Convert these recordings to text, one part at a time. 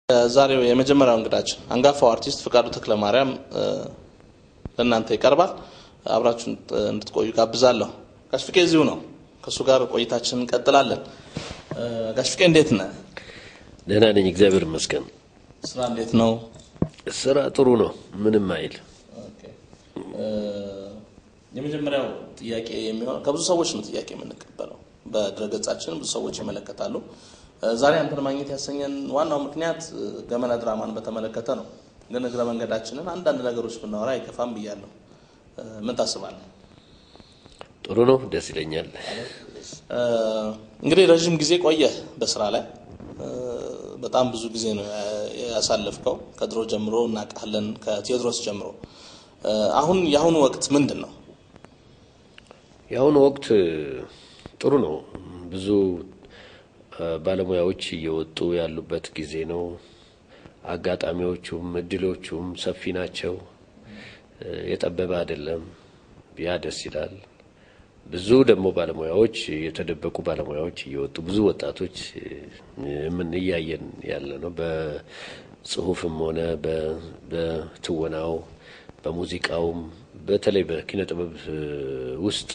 ዛሬው የመጀመሪያው እንግዳችን አንጋፋው አርቲስት ፍቃዱ ተክለማርያም ለእናንተ ይቀርባል። አብራችሁ እንድትቆዩ ጋብዛለሁ። ጋሽ ፍቄ እዚሁ ነው። ከእሱ ጋር ቆይታችን እንቀጥላለን። ጋሽ ፍቄ እንዴት ነህ? ደህና ነኝ፣ እግዚአብሔር ይመስገን። ስራ እንዴት ነው? ስራ ጥሩ ነው፣ ምንም አይል። የመጀመሪያው ጥያቄ የሚሆን ከብዙ ሰዎች ነው ጥያቄ የምንቀበለው። በድረገጻችን ብዙ ሰዎች ይመለከታሉ። ዛሬ አንተን ማግኘት ያሰኘን ዋናው ምክንያት ገመና ድራማን በተመለከተ ነው። ግን እግረ መንገዳችንን አንዳንድ ነገሮች ብናወራ አይከፋም ብያለሁ። ምን ታስባለህ? ጥሩ ነው፣ ደስ ይለኛል። እንግዲህ ረዥም ጊዜ ቆየህ በስራ ላይ በጣም ብዙ ጊዜ ነው ያሳለፍከው። ከድሮ ጀምሮ እናውቃለን፣ ከቴዎድሮስ ጀምሮ። አሁን የአሁኑ ወቅት ምንድን ነው? የአሁኑ ወቅት ጥሩ ነው። ብዙ ባለሙያዎች እየወጡ ያሉበት ጊዜ ነው። አጋጣሚዎቹም እድሎቹም ሰፊ ናቸው። የጠበበ አይደለም። ያ ደስ ይላል። ብዙ ደግሞ ባለሙያዎች የተደበቁ ባለሙያዎች እየወጡ ብዙ ወጣቶች ምን እያየን ያለ ነው። በጽሁፍም ሆነ በትወናው በሙዚቃውም በተለይ በኪነ ጥበብ ውስጥ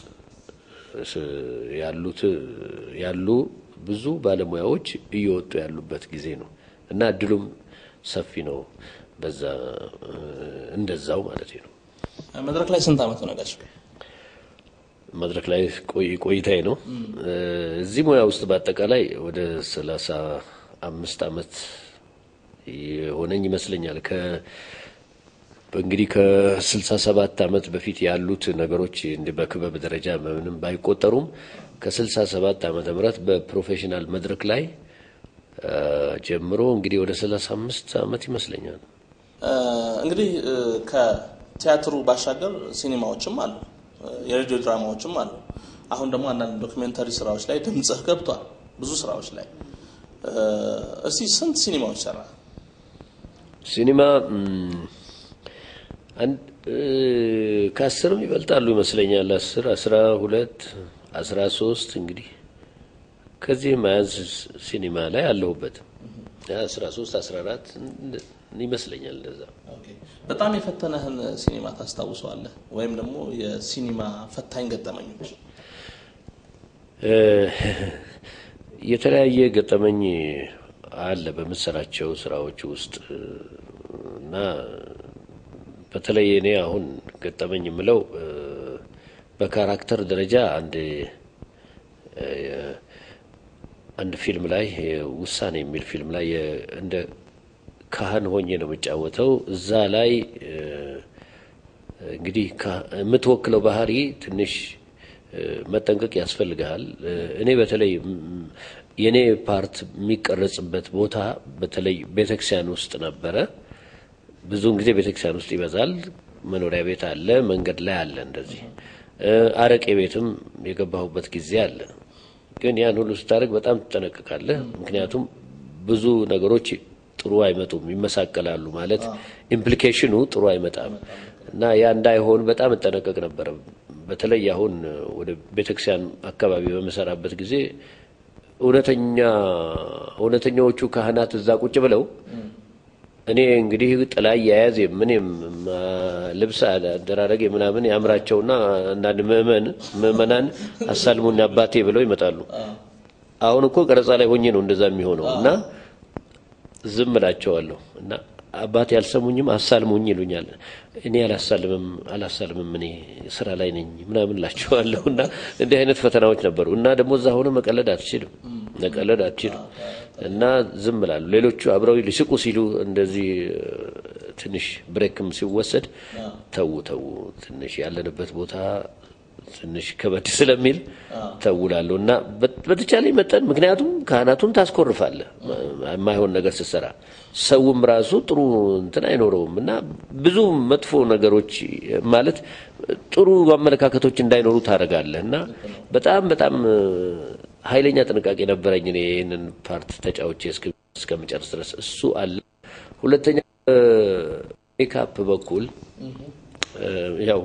ያሉት ያሉ ብዙ ባለሙያዎች እየወጡ ያሉበት ጊዜ ነው እና እድሉም ሰፊ ነው። በዛ እንደዛው ማለት ነው። መድረክ ላይ ስንት ዓመት ሆነ ጋሽ? መድረክ ላይ ቆይታዬ ነው። እዚህ ሙያ ውስጥ በአጠቃላይ ወደ ሰላሳ አምስት ዓመት የሆነኝ ይመስለኛል። ከ እንግዲህ ከስልሳ ሰባት ዓመት በፊት ያሉት ነገሮች እንዲህ በክበብ ደረጃ ምንም ባይቆጠሩም ከስልሳ ሰባት ዓመተ ምህረት በፕሮፌሽናል መድረክ ላይ ጀምሮ እንግዲህ ወደ ሰላሳ አምስት ዓመት ይመስለኛል። እንግዲህ ከቲያትሩ ባሻገር ሲኒማዎችም አሉ፣ የሬዲዮ ድራማዎችም አሉ። አሁን ደግሞ አንዳንድ ዶክሜንተሪ ስራዎች ላይ ድምፅህ ገብቷል፣ ብዙ ስራዎች ላይ። እስቲ ስንት ሲኒማዎች ሰራ? ሲኒማ ከአስርም ይበልጣሉ ይመስለኛል። አስር አስራ ሁለት አስራ ሶስት እንግዲህ ከዚህ መያዝ ሲኒማ ላይ አለሁበት አስራ ሶስት አስራ አራት ይመስለኛል እንደዛ። በጣም የፈተነህን ሲኒማ ታስታውሰዋለህ? ወይም ደግሞ የሲኒማ ፈታኝ ገጠመኞች? የተለያየ ገጠመኝ አለ በምሰራቸው ስራዎች ውስጥ እና በተለይ እኔ አሁን ገጠመኝ የምለው በካራክተር ደረጃ አንድ አንድ ፊልም ላይ ውሳኔ የሚል ፊልም ላይ እንደ ካህን ሆኜ ነው የምጫወተው። እዛ ላይ እንግዲህ የምትወክለው ባህሪ ትንሽ መጠንቀቅ ያስፈልግሃል። እኔ በተለይ የእኔ ፓርት የሚቀረጽበት ቦታ በተለይ ቤተክርስቲያን ውስጥ ነበረ። ብዙውን ጊዜ ቤተክርስቲያን ውስጥ ይበዛል። መኖሪያ ቤት አለ፣ መንገድ ላይ አለ። እንደዚህ አረቄ ቤትም የገባሁበት ጊዜ አለ። ግን ያን ሁሉ ስታደርግ በጣም ትጠነቀቃለህ። ምክንያቱም ብዙ ነገሮች ጥሩ አይመጡም፣ ይመሳቀላሉ። ማለት ኢምፕሊኬሽኑ ጥሩ አይመጣም እና ያ እንዳይሆን በጣም እጠነቀቅ ነበረ። በተለይ አሁን ወደ ቤተክርስቲያን አካባቢ በምሰራበት ጊዜ እውነተኛ እውነተኛዎቹ ካህናት እዛ ቁጭ ብለው እኔ እንግዲህ ጥላ አያያዝ ምንም ልብስ አደራረግ ምናምን ያምራቸውና አንዳንድ ምእመን ምእመናን አሳልሙኝ አባቴ ብለው ይመጣሉ። አሁን እኮ ቀረጻ ላይ ሆኜ ነው እንደዛ የሚሆነው እና ዝም እላቸዋለሁ እና አባቴ አልሰሙኝም አሳልሙኝ ይሉኛል። እኔ አላሳልምም አላሳልምም እኔ ስራ ላይ ነኝ ምናምን እላቸዋለሁ እና እንዲህ አይነት ፈተናዎች ነበሩ እና ደግሞ እዛ ሆነ መቀለድ አትችልም መቀለድ አትችልም እና ዝም እላለሁ። ሌሎቹ አብረው ሊስቁ ሲሉ እንደዚህ ትንሽ ብሬክም ሲወሰድ ተዉ ተዉ ትንሽ ያለንበት ቦታ ትንሽ ከበድ ስለሚል ተውላለሁ እና በተቻለኝ መጠን ምክንያቱም ካህናቱን ታስኮርፋለህ የማይሆን ነገር ስትሰራ፣ ሰውም ራሱ ጥሩ እንትን አይኖረውም እና ብዙ መጥፎ ነገሮች ማለት ጥሩ አመለካከቶች እንዳይኖሩ ታደርጋለህ እና በጣም በጣም ኃይለኛ ጥንቃቄ ነበረኝ እኔ ይህንን ፓርት ተጫውቼ እስከምጨርስ ድረስ እሱ አለ። ሁለተኛ ሜካፕ በኩል ያው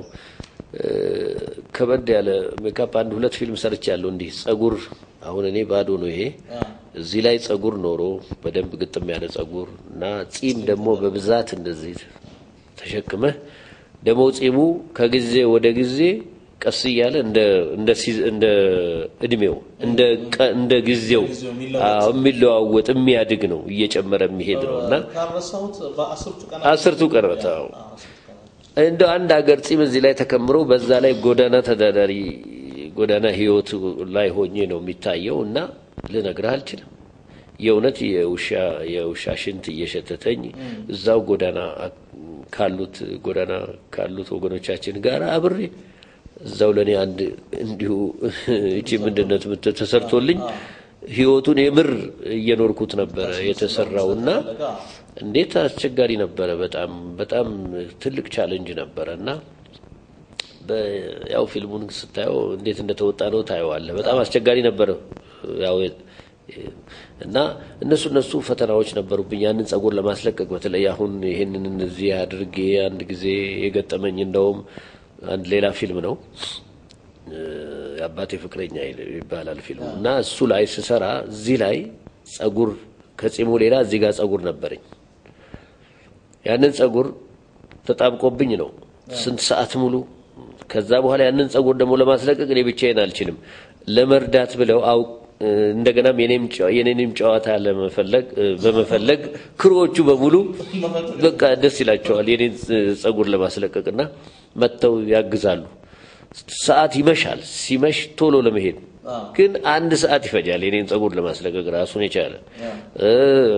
ከበድ ያለ ሜካፕ አንድ ሁለት ፊልም ሰርች ያለው እንዲህ ጸጉር አሁን እኔ ባዶ ነው ይሄ እዚህ ላይ ጸጉር ኖሮ በደንብ ግጥም ያለ ጸጉር እና ጺም ደግሞ በብዛት እንደዚህ ተሸክመህ ደግሞ ጺሙ ከጊዜ ወደ ጊዜ ቀስ እያለ እንደ እንደ ሲዝ- እንደ እድሜው እንደ ቀ- እንደ ጊዜው አዎ፣ የሚለዋወጥ የሚያድግ ነው እየጨመረ የሚሄድ ነው እና ካረሳሁት በአስርቱ ቀን አስርቱ ቀናት አዎ እንደ አንድ ሀገር ጺም እዚህ ላይ ተከምሮ በዛ ላይ ጎዳና ተዳዳሪ ጎዳና ህይወት ላይ ሆኜ ነው የሚታየው እና ልነግርህ አልችልም። የእውነት የውሻ የውሻ ሽንት እየሸተተኝ እዛው ጎዳና ካሉት ጎዳና ካሉት ወገኖቻችን ጋር አብሬ እዛው ለእኔ አንድ እንዲሁ እቺ ምንድነት ምት- ተሰርቶልኝ ህይወቱን የምር እየኖርኩት ነበረ የተሰራው እና እንዴት አስቸጋሪ ነበረ። በጣም በጣም ትልቅ ቻለንጅ ነበረ እና በ- ያው ፊልሙን ስታየው እንዴት እንደተወጣ ነው ታየዋለህ። በጣም አስቸጋሪ ነበረ። ያው የ- እና እነሱ እነሱ ፈተናዎች ነበሩብኝ ያንን ጸጉር ለማስለቀቅ በተለይ አሁን ይህንን እዚህ አድርጌ አንድ ጊዜ የገጠመኝ እንደውም አንድ ሌላ ፊልም ነው እ፣ የአባቴ ፍቅረኛ ይል- ይባላል ፊልሙ እና እሱ ላይ ስሰራ እዚህ ላይ ጸጉር ከጺሙ ሌላ እዚህ ጋር ጸጉር ነበረኝ። ያንን ጸጉር ተጣብቆብኝ ነው ስንት ሰዓት ሙሉ። ከዛ በኋላ ያንን ጸጉር ደግሞ ለማስለቀቅ እኔ ብቻዬን አልችልም። ለመርዳት ብለው አው እንደገናም የኔም ጨዋ- የኔንም ጨዋታ ለመፈለግ እ፣ በመፈለግ ክሮዎቹ በሙሉ በቃ ደስ ይላቸዋል የኔን ጸጉር ለማስለቀቅና መጥተው ያግዛሉ። ሰዓት ይመሻል። ሲመሽ ቶሎ ለመሄድ ግን አንድ ሰዓት ይፈጃል የኔን ጸጉር ለማስለቀቅ ራሱን የቻለ እ፣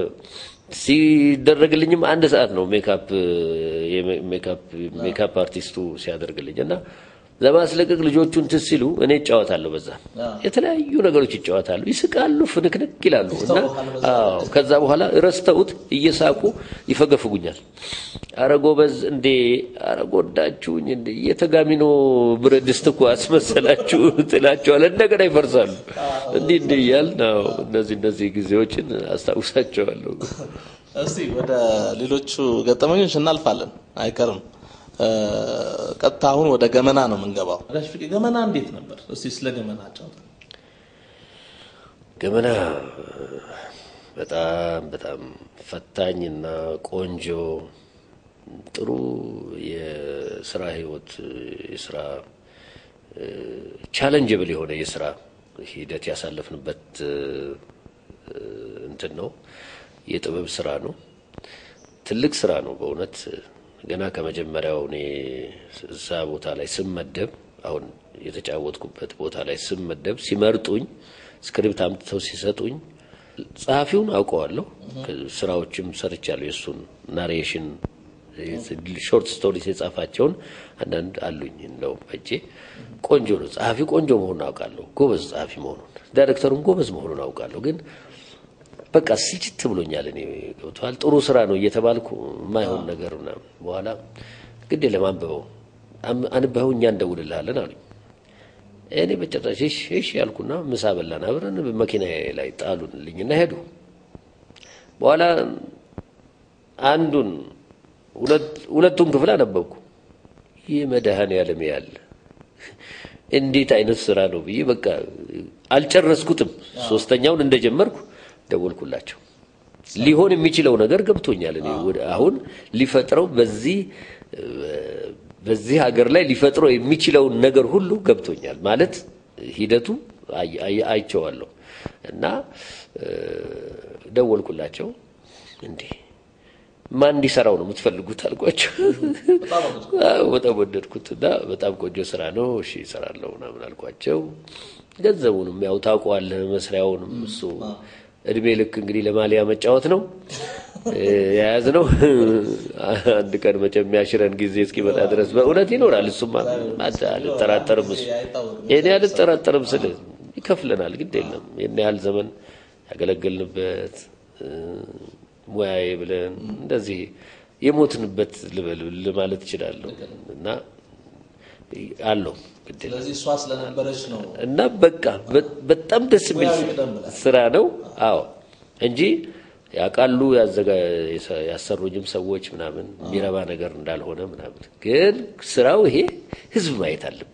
ሲደረግልኝም አንድ ሰዓት ነው ሜካፕ የሜ- ሜካፕ ሜካፕ አርቲስቱ ሲያደርግልኝ እና ለማስለቀቅ ልጆቹ እንትን ሲሉ እኔ እጫወታለሁ። በዛ የተለያዩ ነገሮች ይጫወታሉ፣ ይስቃሉ፣ ፍንክንክ ይላሉ እና አዎ፣ ከዛ በኋላ ረስተውት እየሳቁ ይፈገፍጉኛል። አረ ጎበዝ እንዴ፣ አረ ጎዳችሁኝ እንዴ፣ የተጋሚኖ ብረት ድስት እኮ አስመሰላችሁ ትላቸዋለህ። እንደገና ይፈርሳሉ። እንዲህ እንዲህ እያልን አዎ፣ እነዚህ እነዚህ ጊዜዎችን አስታውሳቸዋለሁ። እስቲ ወደ ሌሎቹ ገጠመኞች እናልፋለን፣ አይቀርም። እ፣ ቀጥታ አሁን ወደ ገመና ነው የምንገባው። ጋሽ ፍቄ ገመና እንዴት ነበር? እስቲ ስለ ገመና አጫውት። ገመና በጣም በጣም ፈታኝና ቆንጆ ጥሩ የስራ ህይወት የስራ ቻለንጅብል የሆነ የስራ ሂደት ያሳለፍንበት እ፣ እንትን ነው። የጥበብ ስራ ነው። ትልቅ ስራ ነው በእውነት ገና ከመጀመሪያው እኔ እዛ ቦታ ላይ ስመደብ አሁን የተጫወትኩበት ቦታ ላይ ስመደብ ሲመርጡኝ ስክሪፕት አምጥተው ሲሰጡኝ ጸሐፊውን አውቀዋለሁ። ስራዎችም ሰርቻለሁ። የእሱን ናሬሽን ሾርት ስቶሪስ የጻፋቸውን አንዳንድ አሉኝ እንደው በእጄ ቆንጆ ነው። ጸሐፊ ቆንጆ መሆኑን አውቃለሁ። ጎበዝ ጸሐፊ መሆኑን፣ ዳይሬክተሩም ጎበዝ መሆኑን አውቃለሁ ግን በቃ ስልችት ብሎኛል። እኔ ገብቶሃል። ጥሩ ስራ ነው እየተባልኩ የማይሆን ነገር ምናምን በኋላ ግድ የለም አንብበው አም- አንብበው እኛ እንደውልልሃለን አሉኝ። እኔ በጭራሽ እሺ እሺ ያልኩና ምሳ በላን አብረን መኪና ላይ ጣሉልኝና ሄዱ። በኋላ አንዱን ሁለት- ሁለቱን ክፍል አነበብኩ። ይህ መድኃኔዓለም ያለ እንዴት አይነት ስራ ነው ብዬ በቃ አልጨረስኩትም። ሶስተኛውን እንደጀመርኩ ደወልኩላቸው። ሊሆን የሚችለው ነገር ገብቶኛል። እኔ ወደ አሁን ሊፈጥረው በዚህ በዚህ ሀገር ላይ ሊፈጥረው የሚችለውን ነገር ሁሉ ገብቶኛል። ማለት ሂደቱ አይ- አይ- አይቼዋለሁ እና እ፣ ደወልኩላቸው። እንዴ ማን እንዲሰራው ነው የምትፈልጉት አልኳቸው። አዎ በጣም ወደድኩት እና በጣም ቆንጆ ስራ ነው፣ እሺ እሰራለሁ ምናምን አልኳቸው። ገንዘቡንም ያው ታውቀዋለህ፣ መስሪያውንም እሱ እድሜ ልክ እንግዲህ ለማሊያ መጫወት ነው የያዝ ነው። አንድ ቀን መቼም የሚያሽረን ጊዜ እስኪመጣ ድረስ በእውነት ይኖራል። እሱማ አት- አልጠራጠርም። እሱ እኔ አልጠራጠርም ስል ይከፍለናል፣ ግድ የለም ይህን ያህል ዘመን ያገለገልንበት እ፣ ሙያዬ ብለን እንደዚህ የሞትንበት ልበል ማለት እችላለሁ እና አለው ግድ የለም ስለዚህ እሷ ስለነበረች ነው እና በቃ በ- በጣም ደስ የሚል ሙያዊ ቅደም ብለህ። ስራ ነው። አዎ እንጂ ያውቃሉ ያዘጋ የሰ- ያሰሩኝም ሰዎች ምናምን የሚረባ ነገር እንዳልሆነ ምናምን፣ ግን ስራው ይሄ ህዝብ ማየት አለበት።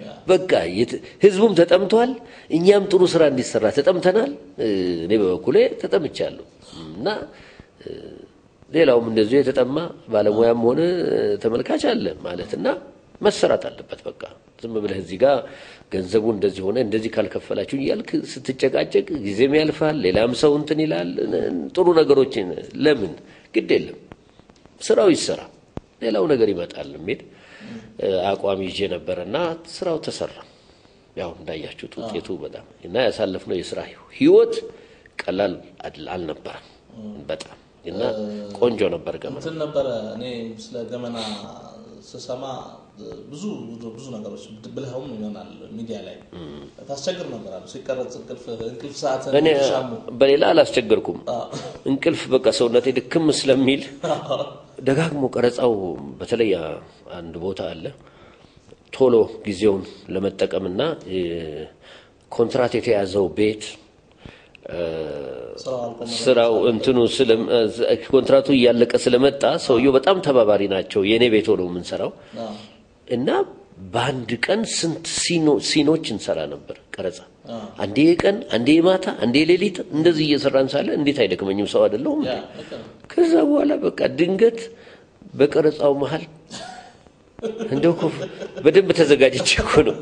በቃ የት- ህዝቡም ተጠምቷል፣ እኛም ጥሩ ስራ እንዲሰራ ተጠምተናል። እ፣ እኔ በበኩሌ ተጠምቻለሁ እና እ፣ ሌላውም እንደዚሁ የተጠማ ባለሙያም ሆነ እ፣ ተመልካች አለ ማለት እና መሰራት አለበት። በቃ ዝም ብለህ እዚህ ጋር ገንዘቡ እንደዚህ ሆነ እንደዚህ ካልከፈላችሁ እያልክ ስትጨቃጨቅ ጊዜም ያልፋል፣ ሌላም ሰው እንትን ይላል። ጥሩ ነገሮችን ለምን ግድ የለም ስራው ይሰራ፣ ሌላው ነገር ይመጣል የሚል እ፣ አቋም ይዤ ነበረ እና ስራው ተሰራ። ያው እንዳያችሁት ውጤቱ በጣም እና ያሳለፍነው የስራ ህይወት ቀላል አል- አልነበረም በጣም እና ቆንጆ ነበር ገመና እንትን ነበረ። እኔ ስለ ገመና ስሰማ ብዙ ብዙ ነገሮች ብልኸውም ይሆናል ሚዲያ ላይ ታስቸግር ነበር አሉ ሲቀረጽ እንቅልፍ እንቅልፍ ሰዓት እኔ በሌላ አላስቸገርኩም። እንቅልፍ በቃ ሰውነቴ ድክም ስለሚል ደጋግሞ ቀረጻው በተለይ አ- አንድ ቦታ አለ ቶሎ ጊዜውን ለመጠቀምና እ፣ ኮንትራት የተያዘው ቤት እ፣ ስራው አልቆመ ስራው እንትኑ ስለ- እ፣ ኮንትራቱ እያለቀ ስለመጣ ሰውየው በጣም ተባባሪ ናቸው። የእኔ ቤት ሆነው የምንሰራው አዎ። እና በአንድ ቀን ስንት ሲኖ- ሲኖች እንሰራ ነበር ቀረጻ። አዎ። አንዴ የቀን አንዴ የማታ አንዴ የሌሊት እንደዚህ እየሰራን ሳለ እንዴት አይደክመኝም? ሰው አይደለሁም? ያ ልክ ነው። ከዛ በኋላ በቃ ድንገት በቀረጻው መሀል እንደው እኮ በደንብ ተዘጋጅቼ እኮ ነው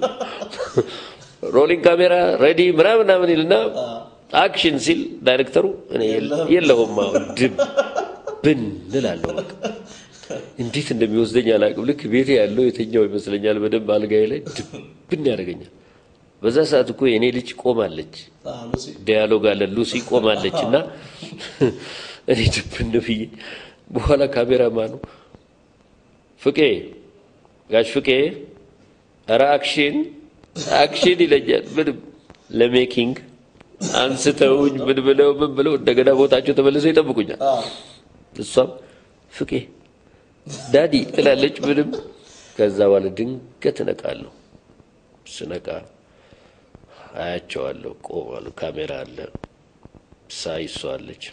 ሮሊንግ ካሜራ ሬዲ ምናምን ምናምን ይልና አክሽን ሲል ዳይሬክተሩ እኔ የለ- የለሁም አሁን ድብ ብን እላለሁ በቃ እንዴት እንደሚወስደኝ አላውቅም። ልክ ቤቴ ያለው የተኛው ይመስለኛል በደንብ አልጋዬ ላይ ድብን ያደርገኛል። በዛ ሰዓት እኮ የእኔ ልጅ ቆማለች፣ አዎ፣ ሉሲ ዲያሎግ አለ ሉሲ ቆማለች እና እኔ ድብን ብዬ በኋላ ካሜራማኑ ፍቄ ጋሽ ፍቄ ኧረ አክሽን አክሽን ይለኛል። ምንም ለሜኪንግ አንስተውኝ ምን ብለው ምን ብለው እንደገና ቦታቸው ተመልሰው ይጠብቁኛል። አዎ። እሷም ፍቄ ዳዲ ትላለች። ምንም ከዛ በኋላ ድንገት እነቃለሁ። ስነቃ አያቸዋለሁ። ቆማሉ። ካሜራ አለ። ሳይ እሷ አለች።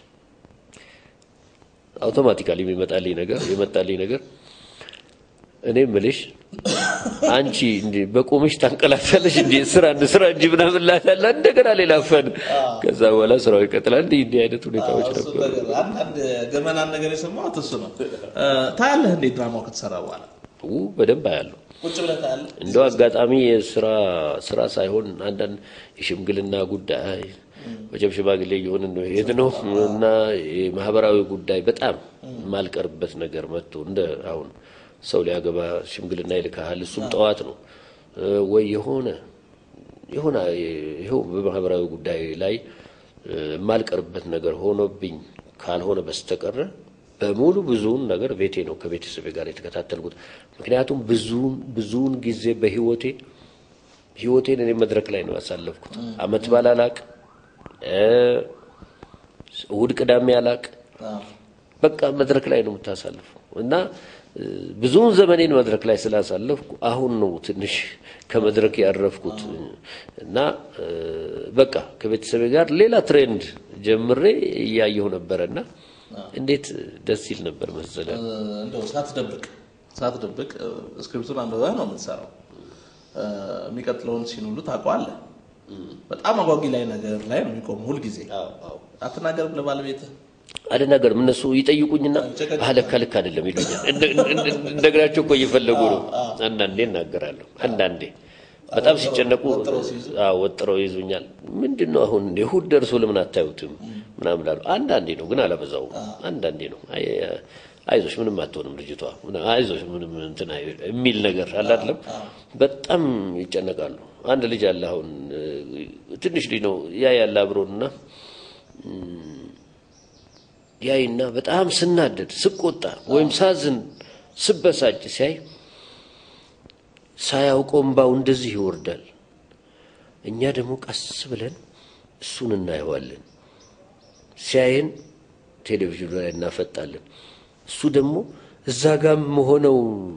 አውቶማቲካሊ የሚመጣልኝ ነገር የመጣልኝ ነገር እኔ ምልሽ አንቺ እንዲ በቆምሽ ታንቀላታለሽ እንዲ ስራ ስራ እንጂ ምናምን ላታላ እንደገና ሌላ ፈን ከዛ በኋላ ስራው ይቀጥላል። እንዲህ እንዲህ አይነት ሁኔታዎች እሱ ነበሩ። ነገር አንዳንድ ገመናን ነገር የሰማሁት እሱ ነው። እ፣ ታያለህ እንዴ ድራማው ከተሰራ በኋላ ው በደንብ አያለሁ። ቁጭ ብለህ ታያለህ? እንደው አጋጣሚ የስራ ስራ ሳይሆን አንዳንድ የሽምግልና ጉዳይ መቼም ሽማግሌ እየሆንን ነው የሄድ ነው እና የማህበራዊ ጉዳይ በጣም የማልቀርበት ነገር መጥቶ እንደ አሁን ሰው ሊያገባ ሽምግልና ይልካሃል። እሱም ጠዋት ነው እ፣ ወይ የሆነ የሆነ ይኸው በማህበራዊ ጉዳይ ላይ እ፣ የማልቀርበት ነገር ሆኖብኝ ካልሆነ በስተቀረ በሙሉ ብዙውን ነገር ቤቴ ነው ከቤተሰቤ ጋር የተከታተልኩት። ምክንያቱም ብዙውን ብዙውን ጊዜ በህይወቴ ህይወቴን እኔ መድረክ ላይ ነው ያሳለፍኩት። አመት በዓል አላቅ፣ እ፣ እሑድ ቅዳሜ አላቅ፣ አዎ። በቃ መድረክ ላይ ነው የምታሳልፈው እና እ፣ ብዙውን ዘመኔን መድረክ ላይ ስላሳለፍኩ አሁን ነው ትንሽ ከመድረክ ያረፍኩት እና እ፣ በቃ ከቤተሰቤ ጋር ሌላ ትሬንድ ጀምሬ እያየሁ ነበረ እና እንዴት ደስ ይል ነበር መሰለ። እ፣ እንደው ሳትደብቅ ሳትደብቅ እ፣ ስክሪፕቱን አንብበህ ነው የምትሰራው። እ፣ የሚቀጥለውን ሲን ሁሉ ታውቀዋለህ። በጣም አጓጊ ላይ ነገር ላይ ነው የሚቆመው ሁልጊዜ። አትናገርም ለባለቤትህ አልናገርም። እነሱ ይጠይቁኝና ጨቀጭ- አህ ልክ ልክ አይደለም ይሉኛል። እንደ- እንደ- እንደግራቸው እኮ እየፈለጉ ነው። አንዳንዴ እናገራለሁ። አንዳንዴ በጣም ሲጨነቁ ወጥረው ሲይዙ? አዎ፣ ወጥረው ይዙኛል። ምንድን ነው አሁን እንደ እሑድ ደርሶ ለምን አታዩትም ምናምን እላለሁ። አንዳንዴ ነው ግን አላበዛውም። አንዳንዴ ነው አይ አይዞሽ ምንም አትሆንም ልጅቷ ምና- አይዞሽ ምንም እንትን አይ- የሚል ነገር አለ አይደለም። በጣም ይጨነቃሉ። አንድ ልጅ አለ አሁን እ፣ ትንሽ ልጅ ነው ያ ያለ አብሮንና ያይና በጣም ስናደድ ስቆጣ ወይም ሳዝን ስበሳጭ ሲያይ ሳያውቀው እምባው እንደዚህ ይወርዳል። እኛ ደግሞ ቀስ ብለን እሱን እናየዋለን። ሲያየን ቴሌቪዥኑ ላይ እናፈጣለን። እሱ ደግሞ እዛ ጋም ሆነው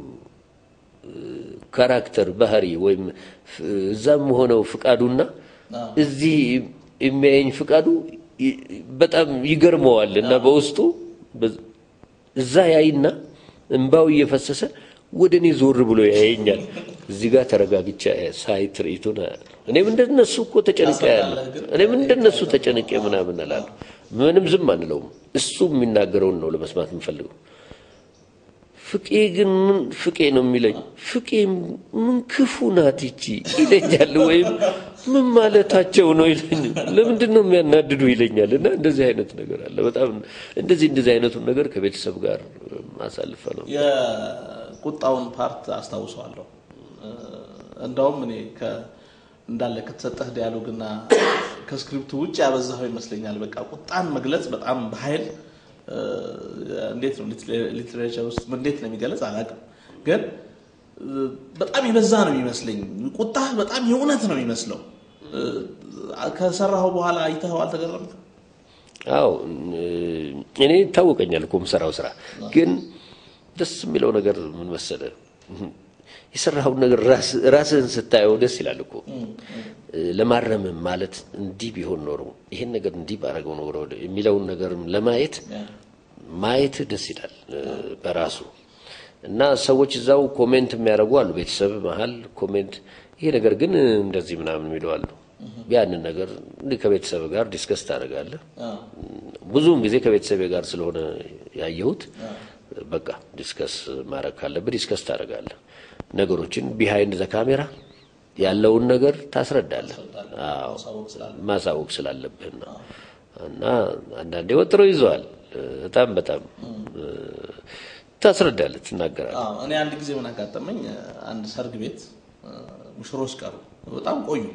ካራክተር ባህሪ ወይም ፍ- እዛም ሆነው ፍቃዱና እዚህ የሚያየኝ ፍቃዱ ይ- በጣም ይገርመዋል እና በውስጡ በ- እዛ ያይና እንባው እየፈሰሰ ወደ እኔ ዞር ብሎ ያየኛል። እዚህ ጋር ተረጋግቼ ሳይ ትርኢቱን እኔም እንደነሱ እኮ ተጨንቄ ያለ እኔም እንደነሱ ተጨንቄ ምናምን እላለሁ። ምንም ዝም አንለውም። እሱ የሚናገረውን ነው ለመስማት የምፈልገው። ፍቄ ግን ምን ፍቄ ነው የሚለኝ? ፍቄ ምን ክፉ ናት ይቺ ይለኛል። ወይም ምን ማለታቸው ነው ይለኝ። ለምንድን ነው የሚያናድዱ ይለኛል። እና እንደዚህ አይነት ነገር አለ። በጣም እንደዚህ እንደዚህ አይነቱን ነገር ከቤተሰብ ጋር ማሳልፈ ነው። የቁጣውን ፓርት አስታውሰዋለሁ። እንዳውም እኔ እንዳለ ከተሰጠህ ዲያሎግና ከስክሪፕቱ ውጭ ያበዛኸው ይመስለኛል። በቃ ቁጣን መግለጽ በጣም በኃይል እንዴት ነው ሊትሬቸር ውስጥ እንዴት ነው የሚገለጽ አላውቅም፣ ግን በጣም የበዛ ነው የሚመስለኝ። ቁጣ በጣም የእውነት ነው የሚመስለው። ከሰራኸው በኋላ አይተኸው አልተገረምክም? አዎ እኔ ይታወቀኛል እኮ የምሰራው ስራ። ግን ደስ የሚለው ነገር ምን መሰለህ፣ የሰራኸውን ነገር ራስህን ስታየው ደስ ይላል እኮ። ለማረምም ማለት እንዲህ ቢሆን ኖሮ ይሄን ነገር እንዲህ ባረገው ኖሮ የሚለውን ነገር ለማየት ማየት ደስ ይላል በራሱ እና ሰዎች እዛው ኮሜንት የሚያደርጉ አሉ። ቤተሰብ መሀል ኮሜንት ይሄ ነገር ግን እንደዚህ ምናምን የሚሉ አሉ። ያንን ነገር እንዲህ ከቤተሰብ ጋር ዲስከስ ታደርጋለህ። ብዙውን ጊዜ ከቤተሰቤ ጋር ስለሆነ ያየሁት በቃ ዲስከስ ማድረግ ካለብህ ዲስከስ ታደርጋለህ። ነገሮችን ቢሃይንድ ዘ ካሜራ ያለውን ነገር ታስረዳለህ። አዎ ማሳወቅ ስላለብህና እና አንዳንዴ ወጥረው ይዘዋል። በጣም በጣም ታስረዳለህ፣ ትናገራለህ። እኔ አንድ ጊዜ ምን አጋጠመኝ፣ አንድ ሰርግ ቤት ሙሽሮች ቀሩ፣ በጣም ቆዩ።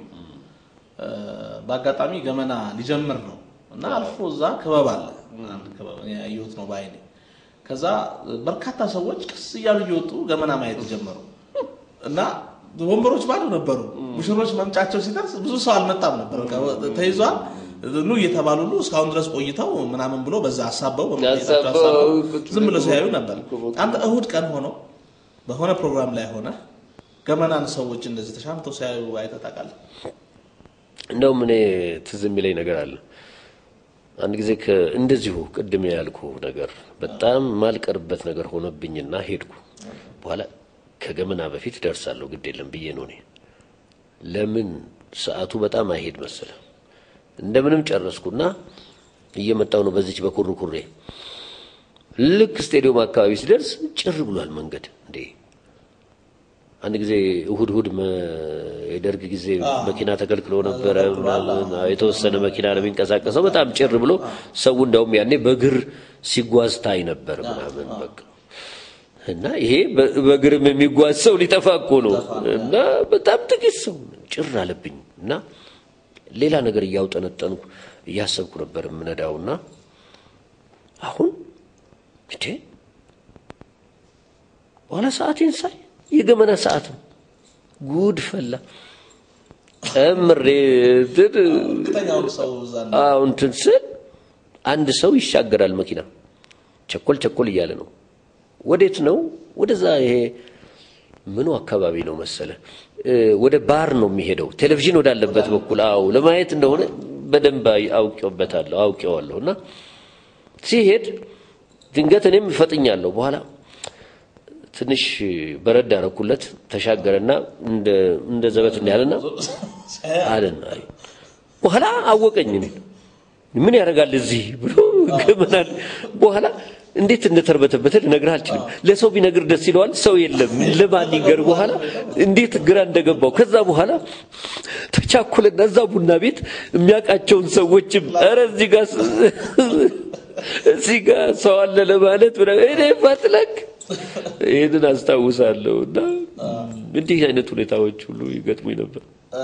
በአጋጣሚ ገመና ሊጀምር ነው እና አልፎ እዛ ክበብ አለ፣ አንድ ክበብ ያየሁት ነው በዓይኔ። ከዛ በርካታ ሰዎች ቀስ እያሉ እየወጡ ገመና ማየት ጀመሩ እና ወንበሮች ባዶ ነበሩ። ሙሽሮች መምጫቸው ሲደርስ ብዙ ሰው አልመጣም ነበር። ተይዟል ኑ እየተባሉ ሁሉ እስካሁን ድረስ ቆይተው ምናምን ብሎ በዛ አሳበው ዝም ብሎ ሲያዩ ነበር። አንተ እሁድ ቀን ሆኖ በሆነ ፕሮግራም ላይ ሆነ ገመናን ሰዎች እንደዚህ ተሻምተው ሲያዩ አይተህ ታውቃለህ? እንደውም እኔ ትዝ የሚለኝ ነገር አለ። አንድ ጊዜ እንደዚሁ ቅድም ያልኩ ነገር በጣም ማልቀርበት ነገር ሆነብኝና ሄድኩ። በኋላ ከገመና በፊት ደርሳለሁ ግድ የለም ብዬ ነው እኔ። ለምን ሰዓቱ በጣም አይሄድ መሰለ። እንደምንም ጨረስኩና እየመጣው ነው በዚች በኩርኩሬ። ልክ ስቴዲየም አካባቢ ሲደርስ ጭር ብሏል መንገድ። እንዴ አንድ ጊዜ እሁድ እሁድ የደርግ ጊዜ መኪና ተከልክሎ ነበረ። ምናምን የተወሰነ መኪና ነው የሚንቀሳቀሰው። በጣም ጭር ብሎ ሰው እንዳውም ያኔ በእግር ሲጓዝ ታይ ነበር ምናምን በቃ እና ይሄ በእግርም የሚጓዝ ሰው ሊጠፋ እኮ ነው። እና በጣም ጥቂት ሰው ጭር አለብኝ እና ሌላ ነገር እያውጠነጠንኩ እያሰብኩ ነበር የምነዳውና አሁን እንዴ በኋላ ሰዓቴን ሳይ የገመና ሰዓት ነው። ጉድ ፈላ። ጨምሬ እንትን ስል አንድ ሰው ይሻገራል መኪና ቸኮል ቸኮል እያለ ነው። ወዴት ነው? ወደዛ ይሄ ምኑ አካባቢ ነው መሰለ ወደ ባር ነው የሚሄደው፣ ቴሌቪዥን ወዳለበት በኩል አው ለማየት እንደሆነ በደንብ አውቄበታለሁ አውቄዋለሁ። እና ሲሄድ ድንገት እኔም እፈጥኛለሁ። በኋላ ትንሽ በረድ አረኩለት፣ ተሻገረና እንደ ዘበት እንዳያለና አለና በኋላ አወቀኝ። እኔ ምን ያደርጋል እዚህ ብሎ ገመናል። በኋላ እንዴት እንደተርበተበተ ልነግርህ አልችልም። ለሰው ቢነግር ደስ ይለዋል። ሰው የለም ለማን ይንገር? በኋላ እንዴት ግራ እንደገባው ከዛ በኋላ ተቻኩለና እዛ ቡና ቤት የሚያውቃቸውን ሰዎችም ኧረ እዚህ ጋር እዚህ ጋር ሰው አለ ለማለት እኔ ፈትለክ ይህንን አስታውሳለሁ። እና እንዲህ አይነት ሁኔታዎች ሁሉ ይገጥሙኝ ነበር።